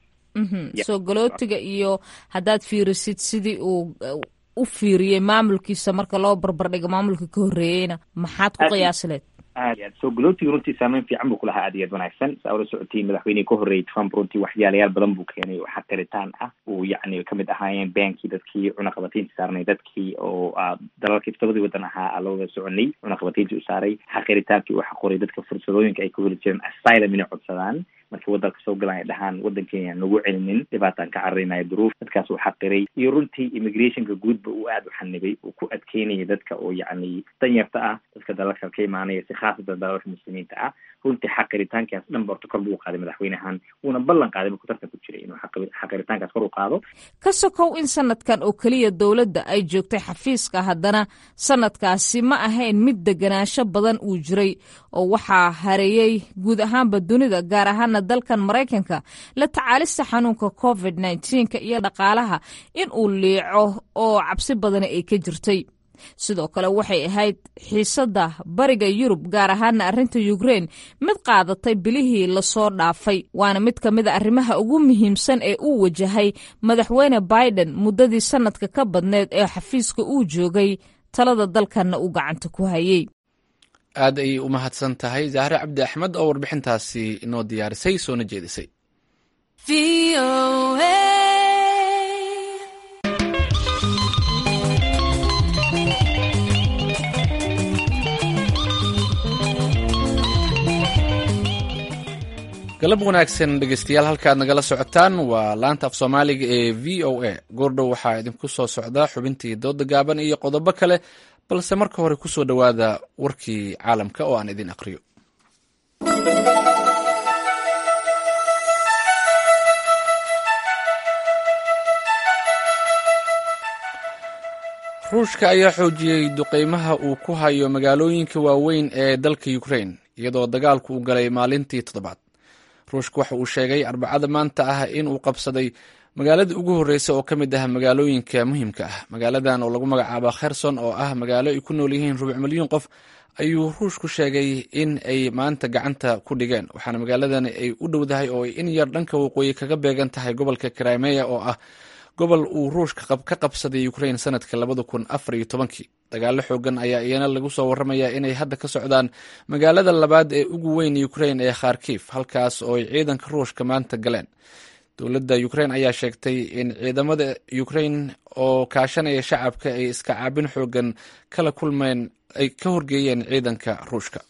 [SPEAKER 9] soo galootiga iyo haddaad fiirisid sidii uu u fiiriyey maamulkiisa marka loo barbardhigo maamulka ka horreeyeyna maxaad ku qiyaasileed
[SPEAKER 12] aad aad soo galootiga runtii saameyn fiican buu kulahaa aad iyo aad wanaagsan saa ula socotiin madaxweynihii ka horreeyey trump runtii waxyaalayaal badan buu keenay oo xaqiritaan ah uu yacni kamid ahaayeen baankii dadkii cunaqabataynta saarnay dadkii oo dalalkii todobadii wadan ahaa la wada soconay cunaqabatayntii u saaray xaqiritaankii uu xaqoray dadka fursadooyinka ay ku heli jireen asylum inay codsadaan markii wadanka soo galaan ay dhahaan waddankeena nagu celinin dhibaataan ka cararinayo duruuf dadkaas uu xaqiray iyo runtii immigrationka guudba uu aada u xanibay uu ku adkeynaya dadka oo yacni danyarta ah dadka dalalka ka imaanaya si khaasatan dalalka muslimiinta ah runtii xaqiritaankaas dhan ba horta kor buu qaaday madaxweynahan wuuna ballan qaaday markuu tartan ku jiray inuu xaqiritaankaas kor u qaado
[SPEAKER 9] ka sokow in sanadkan oo keliya dowladda ay joogtay xafiiska haddana sanadkaasi ma ahayn mid deganaansho badan uu jiray oo waxaa hareeyey guud ahaanba dunida gaar ahaana dalkan maraykanka la tacaalista xanuunka covid nneteen-ka iyo dhaqaalaha in uu liico oo cabsi badani ay ka jirtay sidoo kale waxay ahayd xiisadda bariga yurub gaar ahaana arrinta ukrein mid qaadatay bilihii lasoo dhaafay waana mid ka mid a arrimaha ugu muhiimsan ee uu wajahay madaxweyne biden muddadii sanadka ka badneed ee xafiiska uu joogay talada dalkanna uu gacanta ku hayay
[SPEAKER 1] aad ayay u mahadsan tahay zahre cabdi axmed oo warbixintaasi inoo diyaarisay soona jeedisay galab wanaagsan dhegeystayaal halkaad nagala socotaan waa laanta af soomaaliga ee v o a goordhow waxaa idinku soo socda xubintii dooda gaaban iyo qodobo kale balse marka hore kusoo dhowaada warkii caalamka oo aan idin aqriyo ruushka ayaa xoojiyey duqeymaha uu ku hayo magaalooyinka waaweyn ee dalka ukrain iyadoo dagaalku u galay maalintii toddobaad ruushka waxa uu sheegay arbacada maanta ah in uu qabsaday magaalada ugu horreysa oo ka mid ah magaalooyinka muhiimka ah magaaladan oo lagu magacaabo kherson oo ah magaalo ay ku nool yihiin rubuc milyuun qof ayuu ruushku sheegay in ay maanta gacanta ku dhigeen waxaana magaaladani ay u dhowdahay oo ay in yar dhanka waqooyi kaga beegan tahay gobolka krimeya oo ah gobol uu ruushka ka qabsaday ukrain sanadka labada kun afar iyo tobankii dagaalo xoogan ayaa iyana lagu soo waramayaa inay hadda ka socdaan magaalada labaad ee ugu weyn ukrain ee kharkif halkaas oo ay ciidanka ruushka maanta galeen dowladda ukrain ayaa sheegtay in ciidamada ukrain oo kaashanaya shacabka ay iska caabin xoogan kala kulmeen ay ka horgeeyeen ciidanka ruushka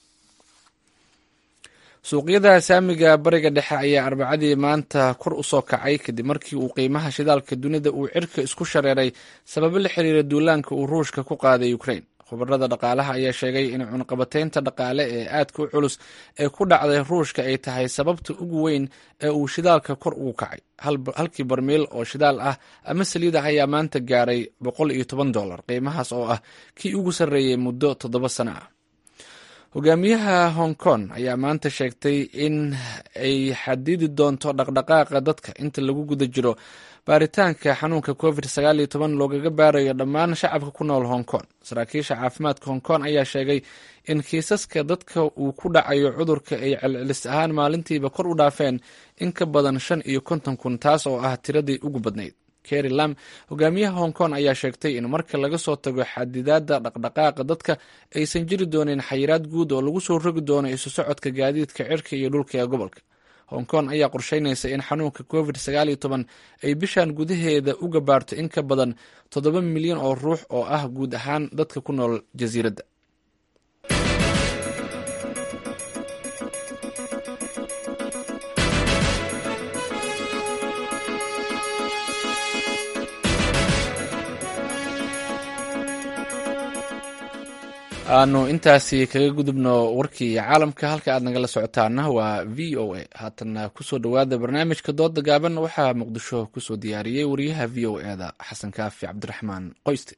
[SPEAKER 1] suuqyada saamiga bariga dhexe ayaa arbacadii maanta kor u soo kacay kadib markii uu qiimaha shidaalka dunida uu cirka isku shareeray sababo la xiriira duulaanka uu ruushka ku qaaday ukrain khubarada dhaqaalaha ayaa sheegay in cunqabateynta dhaqaale ee aadka u culus ee ku dhacday ruushka ay tahay sababta ugu weyn ee uu shidaalka kor ugu kacay halkii barmiil oo shidaal ah ama saliid ah ayaa maanta gaaray boqol iyo toban dollar qiimahaas oo ah kii ugu sarreeyey muddo toddoba sano ah hogaamiyaha hong kong ayaa maanta sheegtay in ay xadidi doonto dhaqdhaqaaqa dadka inta lagu guda jiro baaritaanka xanuunka covid sagaal iyo toban loogaga baarayo dhammaan shacabka ku nool hong kong saraakiisha caafimaadka hong kong ayaa sheegay in kiisaska dadka uu ku dhacayo cudurka ay celcelis ahaan maalintiiba kor u dhaafeen in ka badan shan iyo konton kun taas oo ah tiradii ugu badnayd keri lam hogaamiyaha hong kong ayaa sheegtay in marka laga soo tago xadidaadda dhaqdhaqaaqa dadka aysan jiri doonin xayiraad guud oo lagu soo rogi doono isu socodka gaadiidka cirka iyo dhulka ee gobolka hong kong ayaa qorsheynaysa in xanuunka covid sagaal iyo toban ay bishan gudaheeda uga baarto in ka badan toddoba milyan oo ruux oo ah guud ahaan dadka ku nool jasiiradda aanu intaasi kaga gudubno warkii caalamka halka aad nagala socotaana waa v o a haatana kusoo dhowaada barnaamijka dooda gaaban waxaa muqdisho kusoo diyaariyey wariyaha v o e da xasan kaafi cabdiraxmaan qoyste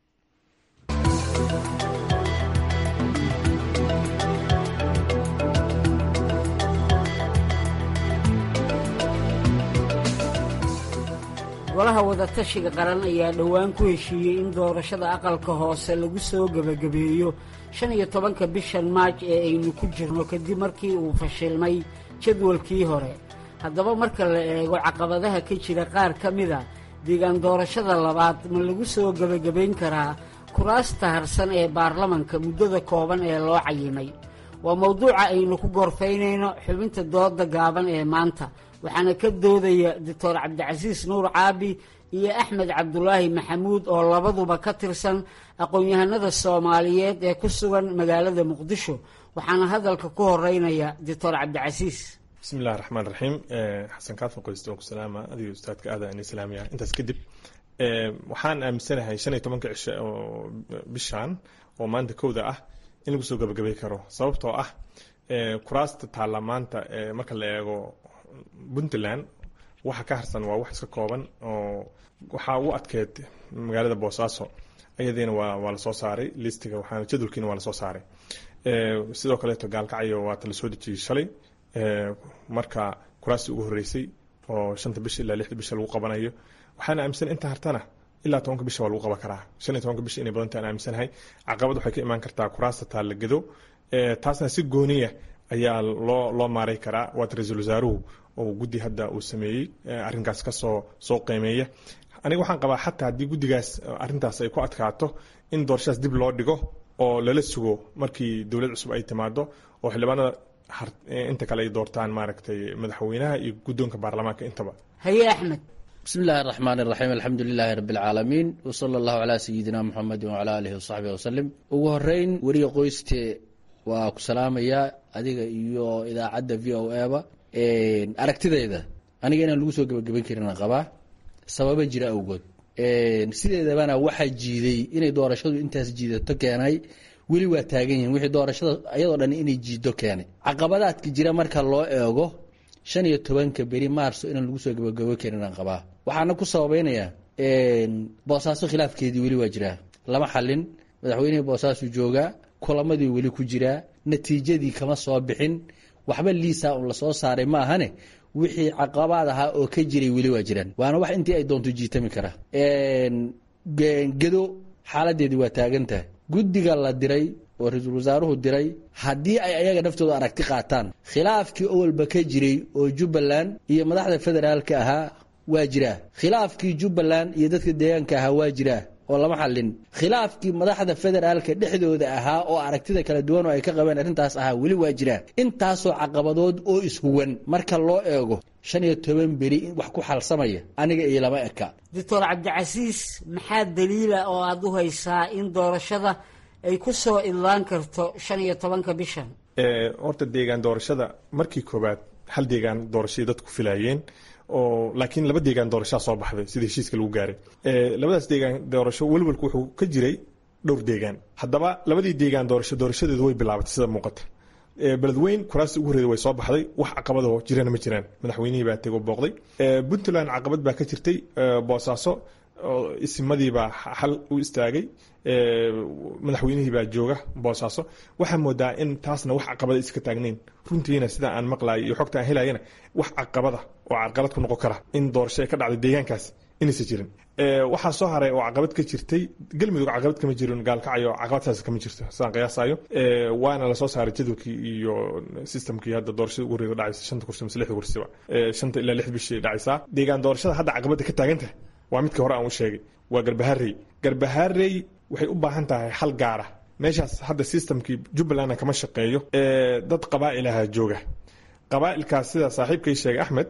[SPEAKER 13] golaha wadatashiga qaran ayaa dhowaan ku heshiiyey in doorashada aqalka hoose lagu soo gebagabeeyo shan iyo tobanka bishan maaj ee aynu ku jirno kadib markii uu fashilmay jadwalkii hore haddaba marka la eego caqabadaha ka jira qaar ka mida deegaan doorashada labaad ma lagu soo gebagabayn karaa kuraasta harsan ee baarlamanka muddada kooban ee loo cayimay waa mowduuca aynu ku gorfaynayno xubinta dooda gaaban ee maanta waxaana ka doodaya doctor cabdicasiis nuur caabi iyo axmed cabdulaahi maxamuud oo labaduba ka tirsan aqoon-yahanada soomaaliyeed ee ku sugan magaalada muqdisho waxaana hadalka ku horeynaya doctor cabdicasiis
[SPEAKER 14] bismi illahi raxmaan raxiim xasan kaafa qoyste oo ku salaama adigo ustaadka aada ani islaamiya intaas kadib waxaan aaminsanahay shan iyo tobanka cishe oo bishan oo maanta kowda ah in lagu soo gabagabay karo sababtoo ah kuraasta taarlamaanta marka la eego puntland waxa ka harsan waa wax iska kooban oo waxaa u adkeed magaalada boosaaso ayadiina waa waa lasoo saaray listiga waxaana jadwalkiina waa lasoo saaray sidoo kaleeto gaalkacyo waata lasoo dejiyey shalay marka kuraastii ugu horeysay oo shanta bisha ilaa lixda bisha lagu qabanayo waxaana aaminsan inta hartana ilaa tobanka bisha waa lagu qaban karaa shan iyo tobanka bisha inay badantaan aaminsanahay caqabad waxay ka imaan kartaa kuraasta taallagado taasna si gooniya ayaa loo loo maaray karaa waata ra-iisul wasaaruhu oo guddi hadda uu sameeyey arrinkaas kasoo soo qiimeeya aniga waxaan qabaa xataa haddii guddigaas arrintaas ay ku adkaato in doorashadaas dib loo dhigo oo lala sugo markii dowlad cusub ay timaado oo xildhibaanada inta kale ay doortaan maaragtay madaxweynaha iyo guddoonka baarlamaanka intaba
[SPEAKER 13] haye axmed
[SPEAKER 15] bismi illaahi araxmaan iraxiim alxamdu lilaahi rabbi alcaalamiin wsala allahu calaa sayidina muxamedi wacalaa aalihi wasaxbihi wasalim ugu horeyn weriga qoyste waa ku salaamayaa adiga iyo idaacadda v o e ba aragtidayda aniga inaan lagu soo gebagaban karin qabaa sababa jira awgood sideedabana waxaa jiiday inay doorashadu intaas jiidato keenay weli waa taagan yihiin wixii doorashada ayadoo dhan inay jiido keenay caqabadaadka jira marka loo eego shan iyo tobanka beri maarso inaan lagu soo gebagabo karin aan qabaa waxaana ku sababaynayaa boosaaso khilaafkeedii weli waa jiraa lama xalin madaxweynihii boosaasu joogaa kulamadii weli ku jiraa natiijadii kama soo bixin waxba liisa un lasoo saaray ma ahane wixii caqabaad ahaa oo ka jiray weli waa jiraan waana wax intii ay doonto jiitami kara gedo xaaladeedii waa taagantahay guddiga la diray oo ra-iisul wasaaruhu diray haddii ay ayaga naftooda aragti qaataan khilaafkii owalba ka jiray oo jubbaland iyo madaxda federaalka ahaa waa jiraa khilaafkii jubbaland iyo dadka deegaanka ahaa waa jiraa oo lama xalin khilaafkii madaxda federaalka dhexdooda ahaa oo aragtida kala duwan oo ay ka qabeen arrintaas ahaa weli waa jiraa intaasoo caqabadood oo ishuwan marka loo eego shan iyo toban beri wax ku xalsamaya aniga iyo lama eka
[SPEAKER 13] doctor cabdicasiis maxaa daliila oo aada u haysaa in doorashada ay ku soo idlaan karto shan iyo tobanka bishan
[SPEAKER 14] horta deegaan doorashada markii koowaad hal deegaan doorashadii dadku filaayeen oo laakiin laba deegaan doorashaa soo baxday sida heshiiska lagu gaaray labadaas deegaan doorasho welwalku wuxuu ka jiray dhowr deegaan haddaba labadii deegaan doorasho doorashadeedu way bilaabatay sida muuqata beledweyn kuraasta ugu horreeda way soo baxday wax caqabadoo jirana ma jiraan madaxweynihii baa tego booqday puntland caqabad baa ka jirtay boosaaso isimadiibaa xal u istaagay madaxweynihii baa jooga boosaaso waxaa moodaa in taasna wax caqabada iska taagnayn runtiina sida aan maqlayo iyo xogta aan helayana wax caqabada oo carqalad ku noqon kara in doorasho ay ka dhacday deegaankaas inaysan jirin waxaa soo haray oo caqabad ka jirtay galmudug caqabad kama jirin gaalkacyo caqabadtaas kama jirto sidaan qiyaasayo waana lasoo saaray jadwalkii iyo systemkii hadda doorashada ugu horreeda dhacaysa shanta kursi mise lixda kursiba shanta ilaa lix bishii dhacaysaa deegaan doorashada hadda caqabada ka taagan tahay waa midka hore aan u sheegay waa garbaharey garbaharey waxay u baahan tahay hal gaara meeshaas hadda systemkii jubbalandna kama shaqeeyo dad qabaa'ilaha jooga qabaa'ilkaas sida saaxiibkay sheegay axmed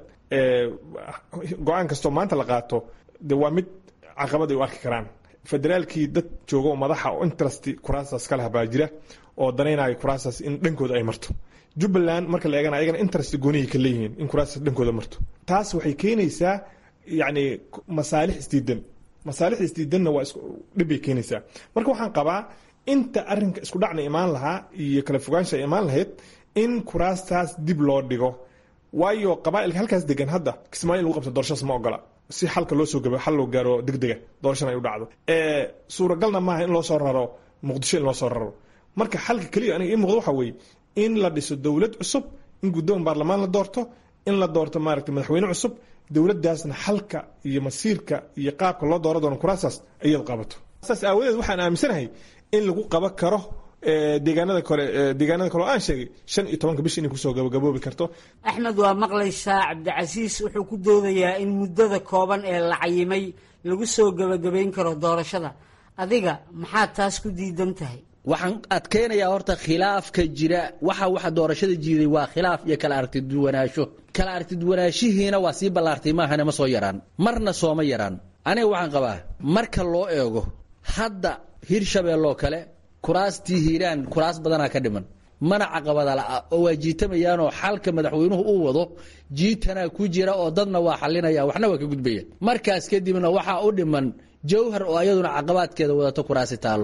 [SPEAKER 14] go-aan kastoo maanta la qaato de waa mid caqabad ay u arki karaan federaalkii dad jooga oo madaxa oo interest kuraasaas ka laha baa jira oo danaynaya kuraasaas in dhankooda ay marto jubbaland marka la eegana ayagana interest gooniyay ka leeyihiin in kuraasaas dhankooda marto taas waxay keenaysaa yacni masaalix isdiidan masaalix isdiidanna waa dhibbay keenaysaa marka waxaan qabaa inta arrinka isku dhacna imaan lahaa iyo kala fogaansha ay imaan lahayd in kuraastaas dib loo dhigo waayo qabaa'ilka halkaas degan hadda kismaayo in lagu qabto doorashadaas ma ogola si xalka loo soo gabo xal loo gaaro degdega doorashana ay u dhacdo suuragalna maaha in loo soo raro muqdisho in loo soo raro marka xalka keliya aniga ii muuqdo waxa weeye in la dhiso dowlad cusub in guddoon baarlamaan la doorto in la doorto maaragtay madaxweyne cusub dowladdaasna xalka iyo masiirka iyo qaabka loo dooro doono kuraasaas iyadu qabato saas aawadeed waxaan aaminsanahay in lagu qaban karo deegaanada kale deegaanada kale oo aan sheegay shan iyo tobanka bish inay kusoo gabagaboobi karto
[SPEAKER 13] axmed waa maqlaysaa cabdicasiis wuxuu ku doodayaa in muddada kooban ee la cayimay lagu soo gebagabayn karo doorashada adiga maxaa taas ku diidan tahay
[SPEAKER 15] waxaan adkeynayaa horta khilaafka jira waxa waxa doorashada jiiday waa khilaaf iyo kala aragtiduwanaansho kala aragtiduwanaanshihiina waa sii ballaartay maahane ma soo yaraan marna sooma yaraan aniga waxaan qabaa marka loo eego hadda hirshabeelloo kale kuraastii hiiraan kuraas badanaa ka dhiman mana caqabada la'a oo waa jiitamayaanoo xalka madaxweynuhu uu wado jiitanaa ku jira oo dadna waa xalinaya waxna waa ka gudbaya markaas kadibna waxaa u dhiman jawhar oo ayaduna caqabaadkeeda wadato kuraasi taallo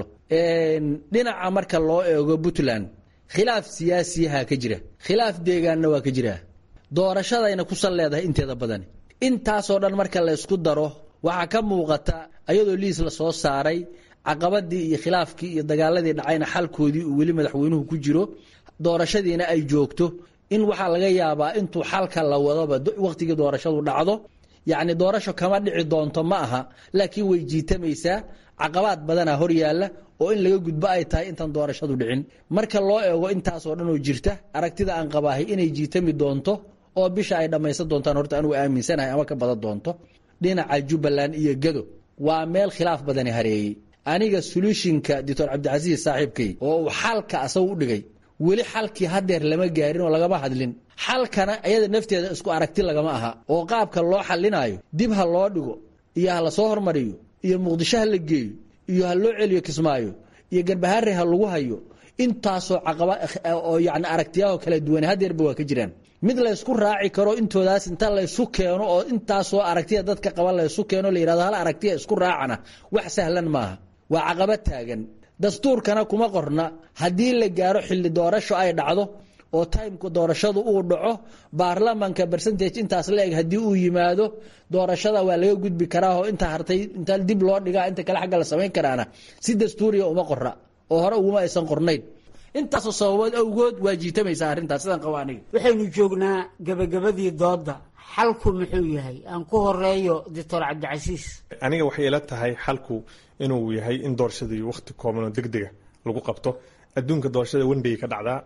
[SPEAKER 15] dhinaca marka loo eego puntland khilaaf siyaasiyaha ka jira khilaaf deegaanna waa ka jira doorashadayna ku sal leedahay inteeda badani intaasoo dhan marka la ysku daro waxaa ka muuqata ayadoo liis la soo saaray caqabadii iyo khilaafkii iyo dagaaladii dhacayna xalkoodii uu weli madaxweynuhu ku jiro doorashadiina ay joogto in waxaa laga yaabaa intuu xalka la wadoba wakhtigii doorashadu dhacdo yacni doorasho kama dhici doonto ma aha laakiin way jiitamaysaa caqabaad badanaa hor yaalla oo in laga gudbo ay tahay intaan doorashadu dhicin marka loo eego intaasoo dhan oo jirta aragtida aan qabaahay inay jiitami doonto oo bisha ay dhammaysan doontaan horta anugu aaminsanahay ama ka badan doonto dhinaca jubbaland iyo gado waa meel khilaaf badani hareeyey aniga soluushinka doctor cabdicasiis saaxiibkay oo uu xalka asagu u dhigay weli xalkii hadeer lama gaarin oo lagama hadlin xalkana iyada nafteeda isku aragti lagama aha oo qaabka loo xalinaayo dib ha loo dhigo iyo ha lasoo hormariyo iyo muqdisho ha la geeyo iyo ha loo celiyo kismaayo iyo garbahaare ha lagu hayo intaasoo caqaba oo yani aragtiyaho kala duwan hadeerba waa ka jiraan mid laysku raaci karo intoodaas inta laysu keeno oo intaasoo aragtiya dadka qaba laysu keeno la yihahdo hal aragtiya isku raacana wax sahlan maaha waa caqabad taagan dastuurkana kuma qorna haddii la gaaro xilli doorasho ay dhacdo oo timeka doorashadu uu dhaco baarlamanka bercentage intaas la eg haddii uu yimaado doorashada waa laga gudbi karaa oo inta hartay inta dib loo dhigaa inta kale xagga la samayn karaana si dastuuriya uma qorra oo hore uguma aysan qornayn intaasoo sababood awgood waa jiitamaysaa arrintaas sidaan qaba aniga
[SPEAKER 13] waxaynu joognaa gebagabadii doodda xalku muxuu yahay aan ku horeeyo doctor cabdicasiis
[SPEAKER 14] aniga waxay ila tahay xalku inuu yahay in doorashadii wakhti kooban oo deg dega lagu qabto adduunka doorashada wendey ka dhacdaa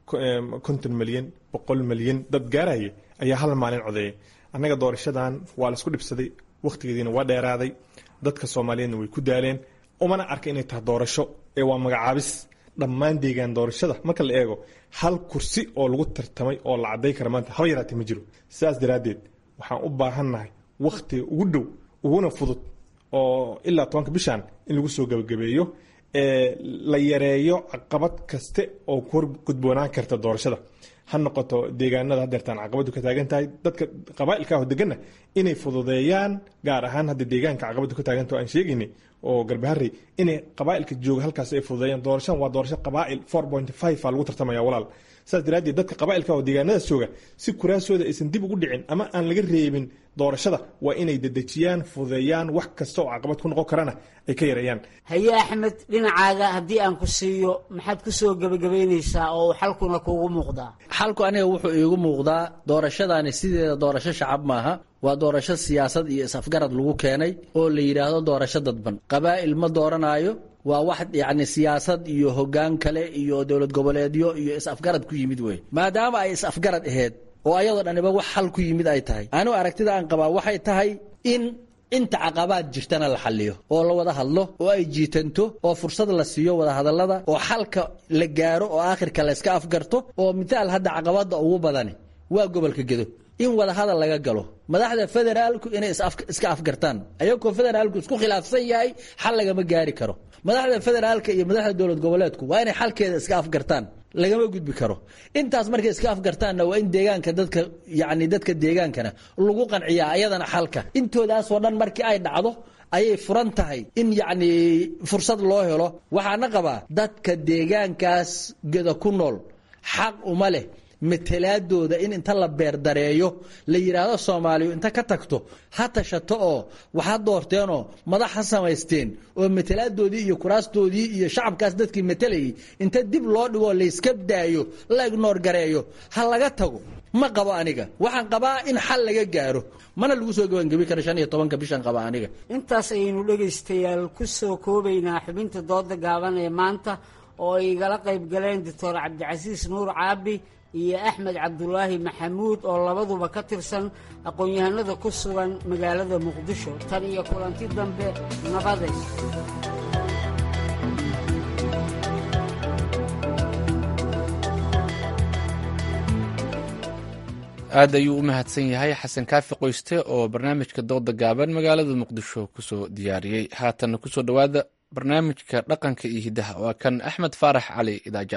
[SPEAKER 14] konton milyan boqol milyan dad gaaraya ayaa hal maalin codeeyay annaga doorashadan waa laisku dhibsaday wakhtigeediina waa dheeraaday dadka soomaaliyeedna way ku daaleen umana arka inay tahay doorasho ee waa magacaabis dhammaan deegaan doorashada marka la eego hal kursi oo lagu tartamay oo la caday kara maanta haba yaraatee ma jiro sidaas daraaddeed waxaan u baahannahay wakhtiga ugu dhow uguna fudud oo ilaa tobanka bishan in lagu soo gebagabeeyo la yareeyo caqabad kaste oo ku horgudboonaan karta doorashada ha noqoto deegaanada hadeertaan caqabadu ka taagan tahay dadka qabaailka ah degana inay fududeeyaan gaar ahaan hadda deegaanka caqabadu ka taaganta aan sheegaynay oo garbaharey inay qabaailka jooga halkaas ay fududeeyaan doorashadan waa doorasho qabaail four point five a lagu tartamaya walaal saas daraaddeed dadka qabaailka oo deegaanadaas jooga si kuraasooda aysan dib ugu dhicin ama aan laga reebin doorashada waa inay dedejiyaan fududeeyaan wax kasta oo caqabad ku noqon karana ay ka yareeyaan
[SPEAKER 13] haye axmed dhinacaaga haddii aan ku siiyo maxaad ku soo gebagabaynaysaa oo uu xalkuna kuugu muuqdaa
[SPEAKER 15] xalku aniga wuxuu iigu muuqdaa doorashadaani sideeda doorasho shacab maaha waa doorasho siyaasad iyo is-afgarad lagu keenay oo la yidhaahdo doorasho dadban qabaa'il ma dooranaayo waa wax yacni siyaasad iyo hoggaan kale iyo dowlad goboleedyo iyo is-afgarad ku yimid wey maadaama ay is-afgarad aheyd oo ayadoo dhaniba wax xal ku yimid ay tahay anigu aragtida aan qabaa waxay tahay in inta caqabaad jirtana la xaliyo oo la wada hadlo oo ay jiitanto oo fursad la siiyo wada hadallada oo xalka la gaaro oo aakhirka la iska afgarto oo mithaal hadda caqabada ugu badani waa gobolka gedo in wadahadal laga galo madaxda federaalku inay iska afgartaan ayagoo federaalku isku khilaafsan yahay xal lagama gaari karo madaxda federaalka iyo madaxda dowlad goboleedku waa inay xalkeeda iska afgartaan lagama gudbi karo intaas markay iska afgartaanna waa in deegaanka dadka yani dadka deegaankana lagu qanciyaa ayadana xalka intoodaasoo dhan markii ay dhacdo ayay furan tahay in yacni fursad loo helo waxaana qabaa dadka deegaankaas geda ku nool xaq uma leh matalaadooda in inta la beerdareeyo la yidhaahdo soomaaliyu inta ka tagto ha tashato oo waxa doorteenoo madax ha samaysteen oo matalaadoodii iyo kuraastoodii iyo shacabkaas dadkii matalayay inta dib loo dhigoo layska daayo la ignoor gareeyo ha laga tago ma qabo aniga waxaan qabaa in xal laga gaaro mana lagu soo gebangebi karo shan iyo tobanka bishan qaba aniga
[SPEAKER 13] intaas ayaynu dhegaystayaal ku soo koobaynaa xubinta dooda gaaban ee maanta oo ay igala qayb galeen doctor cabdicasiis nuur caabi iyo axmed cabdulaahi maxamuud oo labaduba ka tirsan aqoon-yahanada ku sugan magaalada muqdisho tan iyo kulanti dambe nabaday
[SPEAKER 1] aad ayuu u mahadsan yahay xasan kaafi qoyste oo barnaamijka dooda gaaban magaalada muqdisho kusoo diyaariyey haatanna kusoo dhowaada barnaamijka dhaqanka iyo hiddaha waa kan axmed faarax cali idaaja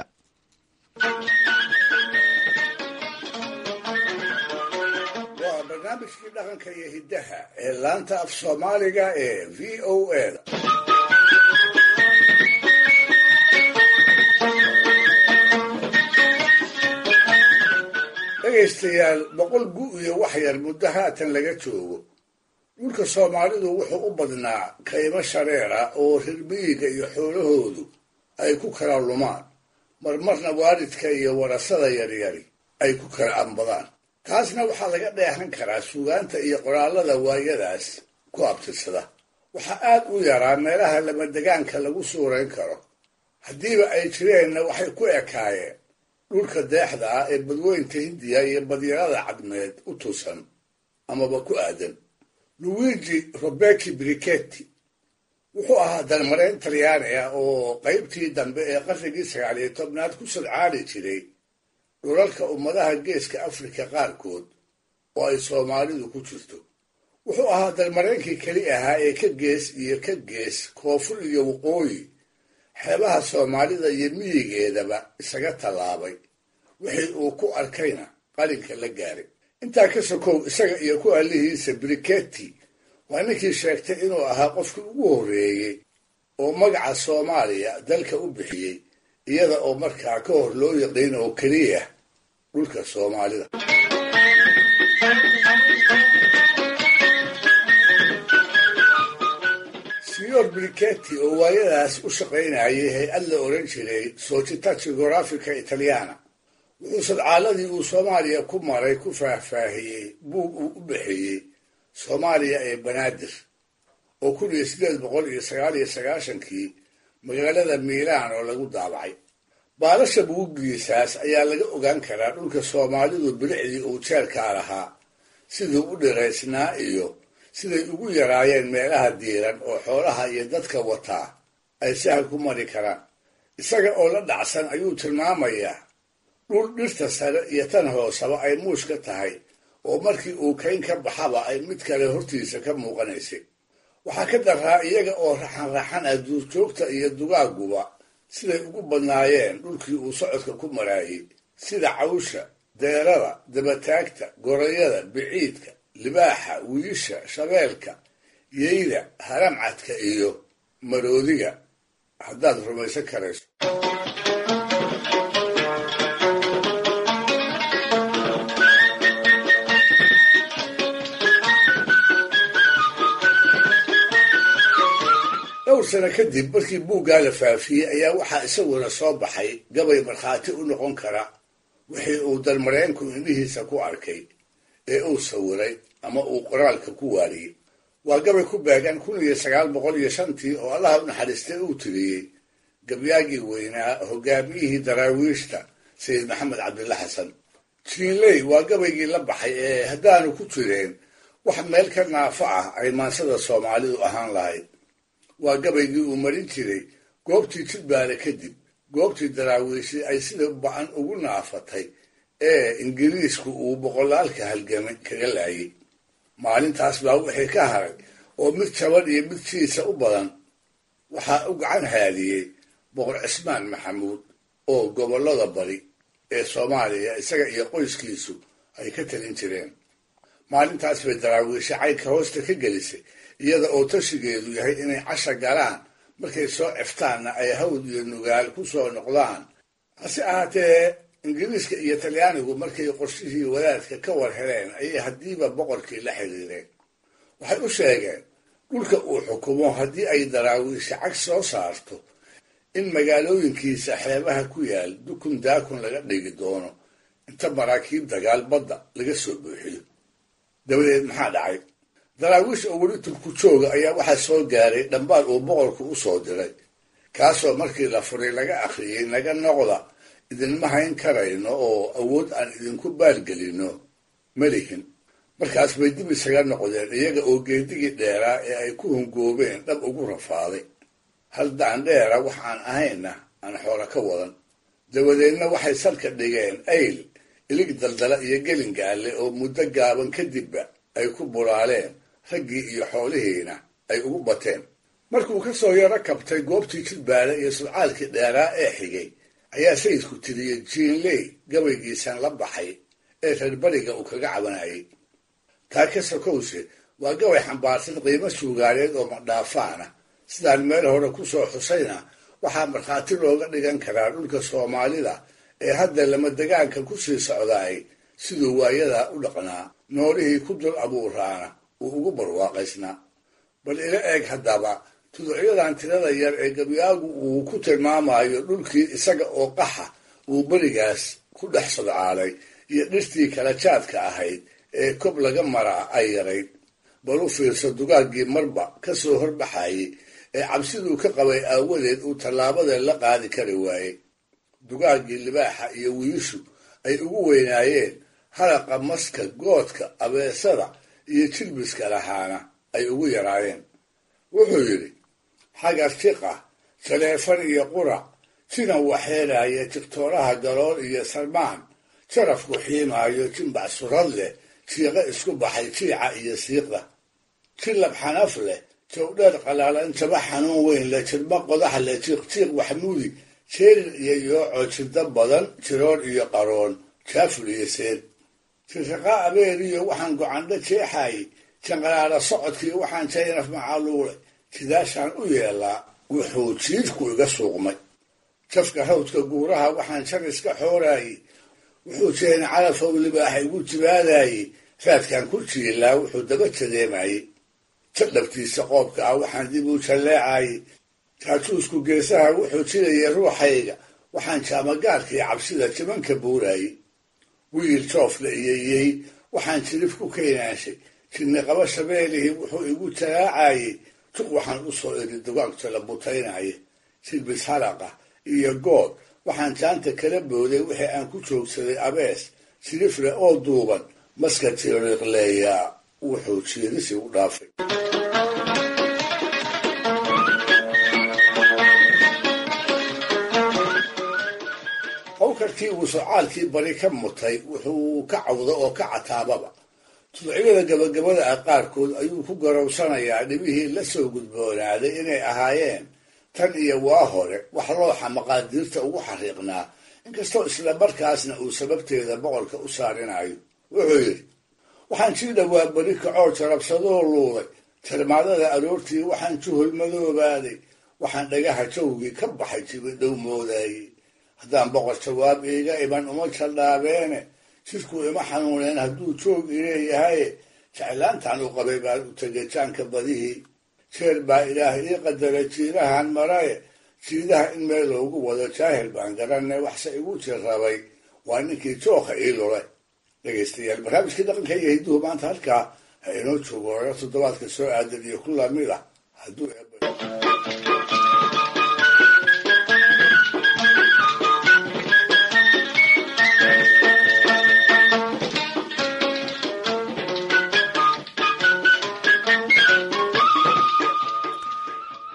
[SPEAKER 4] waa barnaamijkii dhaqanka iyo hiddaha ee laanta af soomaaliga ee v o a da dhegaystayaal boqol gu iyo wax yar muddo haatan laga joogo dhulka soomaalidu wuxuu u badnaa kaymo shareera oo rirmiyiga iyo xoolahoodu ay ku kala lumaan marmarna waalidka iyo warasada yaryari ay ku kala ambadaan taasna waxaa laga dheehan karaa suugaanta iyo qoraallada waayadaas ku abtirsada waxaa aad u yaraa meelaha lamadegaanka lagu suurayn karo haddiiba ay jireenna waxay ku ekaayeen dhulka deexda ah ee badweynta hindiya iyo badyarada cadmeed u tusan amaba ku aadan luwigi robeki briketti wuxuu ahaa dalmareen talyaani ah oo qaybtii dambe ee qarnigii sagaal iyo tobnaad ku sadcaali jiray dhulalka ummadaha geeska afrika qaarkood oo ay soomaalidu ku jirto wuxuu ahaa dalmareenkii keli ahaa ee ka gees iyo ka gees koonfur iyo waqooyi xeebaha soomaalida iyo miyigeedaba isaga tallaabay wixii uu ku arkayna qalinka la gaaray intaa ka sokow isaga iyo ku allihiisa briketti waa ninkii sheegtay inuu ahaa qofkii ugu horreeyey oo magaca soomaaliya dalka u bixiyey iyada oo markaa ka hor loo yaqiin oo keliya dhulka soomaalida siyor briketti oo waayadaas u shaqaynayay hay-ad la odhan jiray società geografica italiana wuxuu sadcaaladii uu soomaaliya ku maray ku faahfaahiyey buug uu u bixiyey soomaaliya ee banaadir oo kun iyo siddeed boqol iyo sagaal iyo sagaashankii magaalada miilaan oo lagu daabacay baalasha buugiisaas ayaa laga ogaan karaa dhulka soomaalidu bilicdii uu jeelkaa lahaa siduu u dhiraysnaa iyo siday ugu yaraayeen meelaha diiran oo xoolaha iyo dadka wataa ay sahal ku mari karaan isaga oo la dhacsan ayuu tilmaamayaa dhul dhirta sare iyo tan hoosaba ay muush ka tahay oo markii uu kayn ka baxaba ay mid kale hortiisa ka muuqanaysay waxaa ka daraa iyaga oo raxan raxan ah duurjoogta iyo dugaaguba siday ugu badnaayeen dhulkii uu socodka ku maraayey sida cawsha deerada dabataagta gorayada biciidka libaaxa wiisha shabeelka yeyda haramcadka iyo maroodiga haddaad rumaysan karayso dhowr sano kadib markii buuggaa la faafiyey ayaa waxaa isaguna soo baxay gabay markhaati u noqon kara wixii uu dalmareenku indhihiisa ku arkay ee uu sawiray ama uu qoraalka ku waariyey waa gabay ku beegan kun iyo sagaal boqol iyo shantii oo allaha u naxariistay uu tiriyey gabyaagii weynaa hogaamiyihii daraawiishta sayid maxamed cabdilla xasan jiinley waa gabaygii la baxay ee haddaanu ku jireen wax meel ka naafo ah ay maansada soomaalidu ahaan lahayd waa gabaygii uu marin jiray goobtii jidbaale kadib goobtii daraawiishi ay sida ba-an ugu naafatay ee ingiriisku uu boqolaalka halgamay kaga laayay maalintaas baa wixii ka haray oo mid jaban iyo mid jiisa u badan waxaa u gacan haadiyey boqor cismaan maxamuud oo gobollada bari ee soomaaliya isaga iyo qoyskiisu ay ka talin jireen maalintaas bay daraawiisha caynka hoosta ka gelisay iyada oo tashigeedu yahay inay casha galaan markay soo ceftaanna ay hawd iyo nugaal ku soo noqdaan hase ahaatee ingiriiska iyo talyaanigu markay qorshihii wadaadka ka war heleen ayay haddiiba boqorkii la xiriireen waxay u sheegeen dhulka uu xukumo haddii ay daraawiisha cag soo saarto in magaalooyinkiisa xeebaha ku yaal dukun daakun laga dhigi doono inta maraakiib dagaal badda laga soo buuxiyo dabadeed maxaa dhacay daraawiish oo weli turku jooga ayaa waxaa soo gaaray dhambaal uu boqorku u soo diray kaasoo markii la furay laga akhriyey naga noqda idinma hayn karayno oo awood aan idinku baalgelino melihin markaas bay dib isaga noqdeen iyaga oo geedigii dheeraa ee ay ku hungoobeen dhab ugu rafaaday hal daandheera wax aan ahaynna aan xoolo ka wadan dabadeedna waxay salka dhigeen ayl ilig daldala iyo gelingaale oo muddo gaaban kadibba ay ku bulaaleen raggii iyo xoolihiina ay ugu bateen markuu ka soo yaro kabtay goobtii jidbaale iyo sulcaalkii dheeraa ee xigay ayaa sayidku tiriyey jiinley gabaygiisan la baxay ee reer bariga uu kaga cabanayay taa ka sokowse waa gabay xambaarsan qiimo suugaaneed oo madhaafaana sidaan meel hore ku soo xusayna waxaa markhaati looga dhigan karaa dhulka soomaalida ee hadda lama degaanka ku sii socdaay siduu waayadaa u dhaqnaa noolihii ku dul abuuraana uu ugu barwaaqaysnaa bal ila eeg haddaba tuducyadan tirada yar ee gabyaagu uu ku tilmaamayo dhulkii isaga oo qaxa uu berigaas ku dhex sodcaalay iyo dhirtii kala jaadka ahayd ee kob laga maraa ay yarayd bal u fiirso dugaaggii marba ka soo horbaxayey ee cabsiduu ka qabay aawadeed uu tallaabada la qaadi kari waayey dugaaggii libaaxa iyo wiishu ay ugu weynaayeen halaqa maska goodka abeesada iyo jilbiska lahaana ay ugu yaraayeen wuxuu yidhi xagar tiqa jaleefan iyo qurac jinan waxeelaya jigtooraha galool iyo salmaan jarafku xiimaayo jimbac surad leh jiiqo isku baxay jiica iyo siiqda jilab xanaf leh jawdheer qalaalan jaba xanuun weyn leh jirba qodax leh jiiqjiiq waxmuudi jeerir iyo yooco jirda badan jiroor iyo qaroon jaafur iyo seed jirraqa abeeriyo waxaan gocandho jeexaayey janqaraara socodkii waxaan jaynaf macaluulay sidaashaan u yeelaa wuxuu jiidhku iga suuqmay jafka hawdka guuraha waxaan jar iska xooraayey wuxuu jeena calafow libaaxa igu jibaadaayey raadkaan ku jiilaa wuxuu daba jadeemayey jadhabtiisa qoobka ah waxaan dib u jalleecaayey jaajuusku geesaha wuxuu jirayay ruuxayga waxaan jaamagaarkii cabsida jibanka buuraayey wiil joofla iyo yey waxaan jirif ku keenaashay jirniqaba shabeelihii wuxuu igu jalaacayey juq waxaan u soo iri dugaagta la butaynaya silbis halaqa iyo good waxaan jaanta kala booday wixii aan ku joogsaday abees jirifle oo duuban maska tiriiqleeyaa wuxuu jiirisi u dhaafay hawkarkii uu socaalkii bari ka mutay wuxuu ka cawdo oo ka cataababa tuducyada gabagabada ah qaarkood ayuu ku garowsanayaa dhibihii la soo gudboonaaday inay ahaayeen tan iyo waa hore wax looxa maqaadiirta ugu xariiqnaa inkastoo isla markaasna uu sababteeda boqorka u saarinayo wuxuu yidhi waxaan sii dhowaa beri kacoo jarabsadoo luuday jarmaadada aroortii waxaan juhul madoobaaday waxaan dhagaha jawgii ka baxay jibidhow moodaayey haddaan boqor jawaab iiga iman uma jaldhaabeene jidkuu ima xanuuneen hadduu joog ileeyahaye jeclaantaan u qabay baan u tegay jaanka badihii jeer baa ilaah ii qadaray jiidahan maraye jiidaha in meel loogu wado jaahil baan garanay waxse igu jirrabay waa ninkii jooka ii lulay dhegaystayaal barnaamijkii dhaqanka iyo hidduhu maanta halkaa ha inoo joogo oga toddobaadka soo aadan iyo ku lamid ah hadduu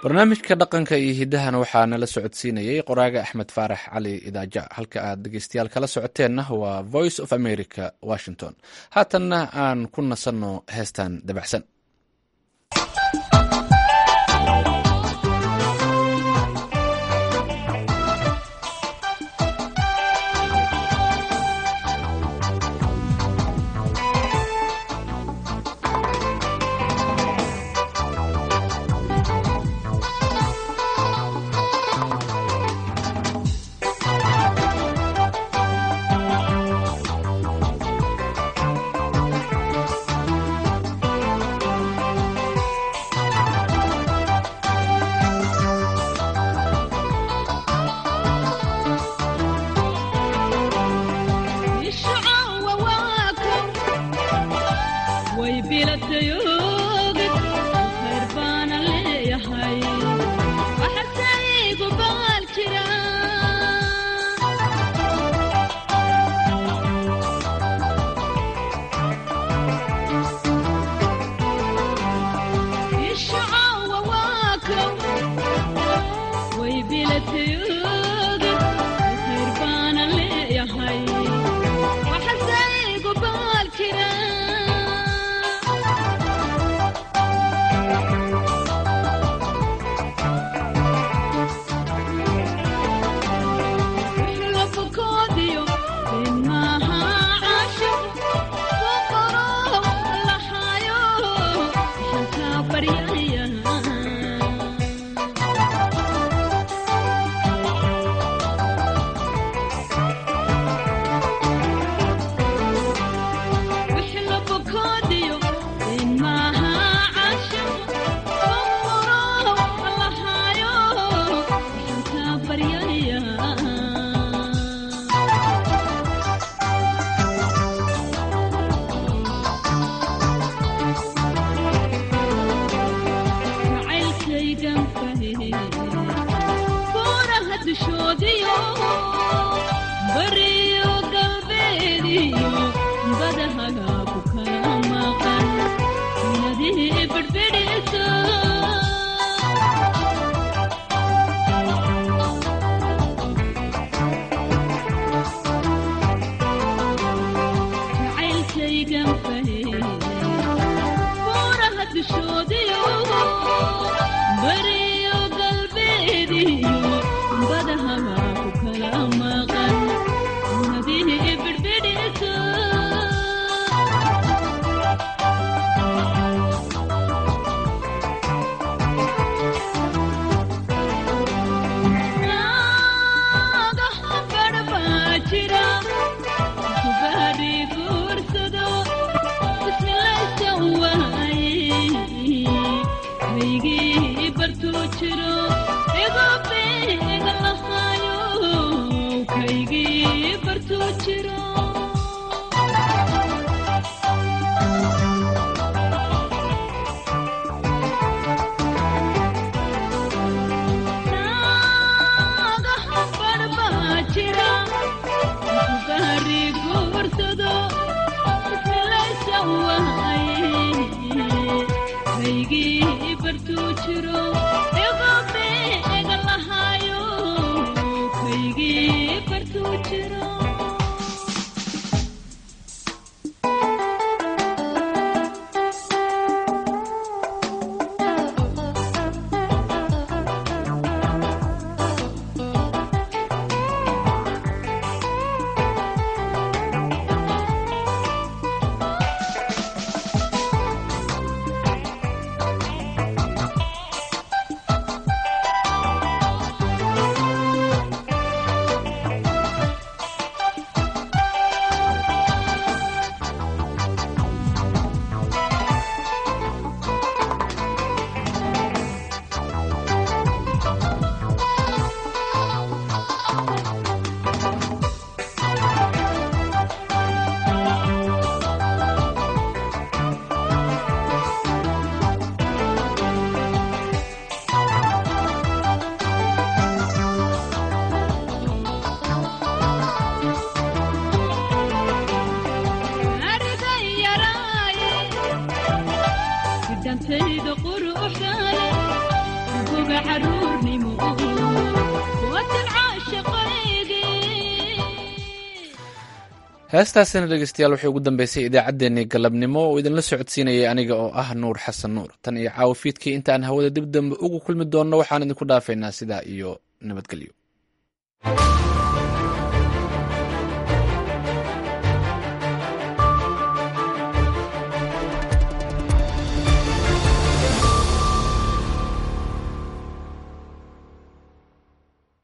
[SPEAKER 1] barnaamijka dhaqanka iyo hiddahana waxaa nala socodsiinayey qoraaga axmed faarax cali idaaja halka aad dhegeystayaal kala socoteenna waa voice of america washington haatanna aan ku nasanno heestan dabacsan heestaasina dhegeystayaal waxay ugu dambeysay idaacaddeenii galabnimo oo idinla socodsiinayay aniga oo ah nuur xasan nuur tan iyo caawo fiidkii intaan hawada dib dambe ugu kulmi doonno waxaan idinku dhaafaynaa sidaa iyo nabadgelyo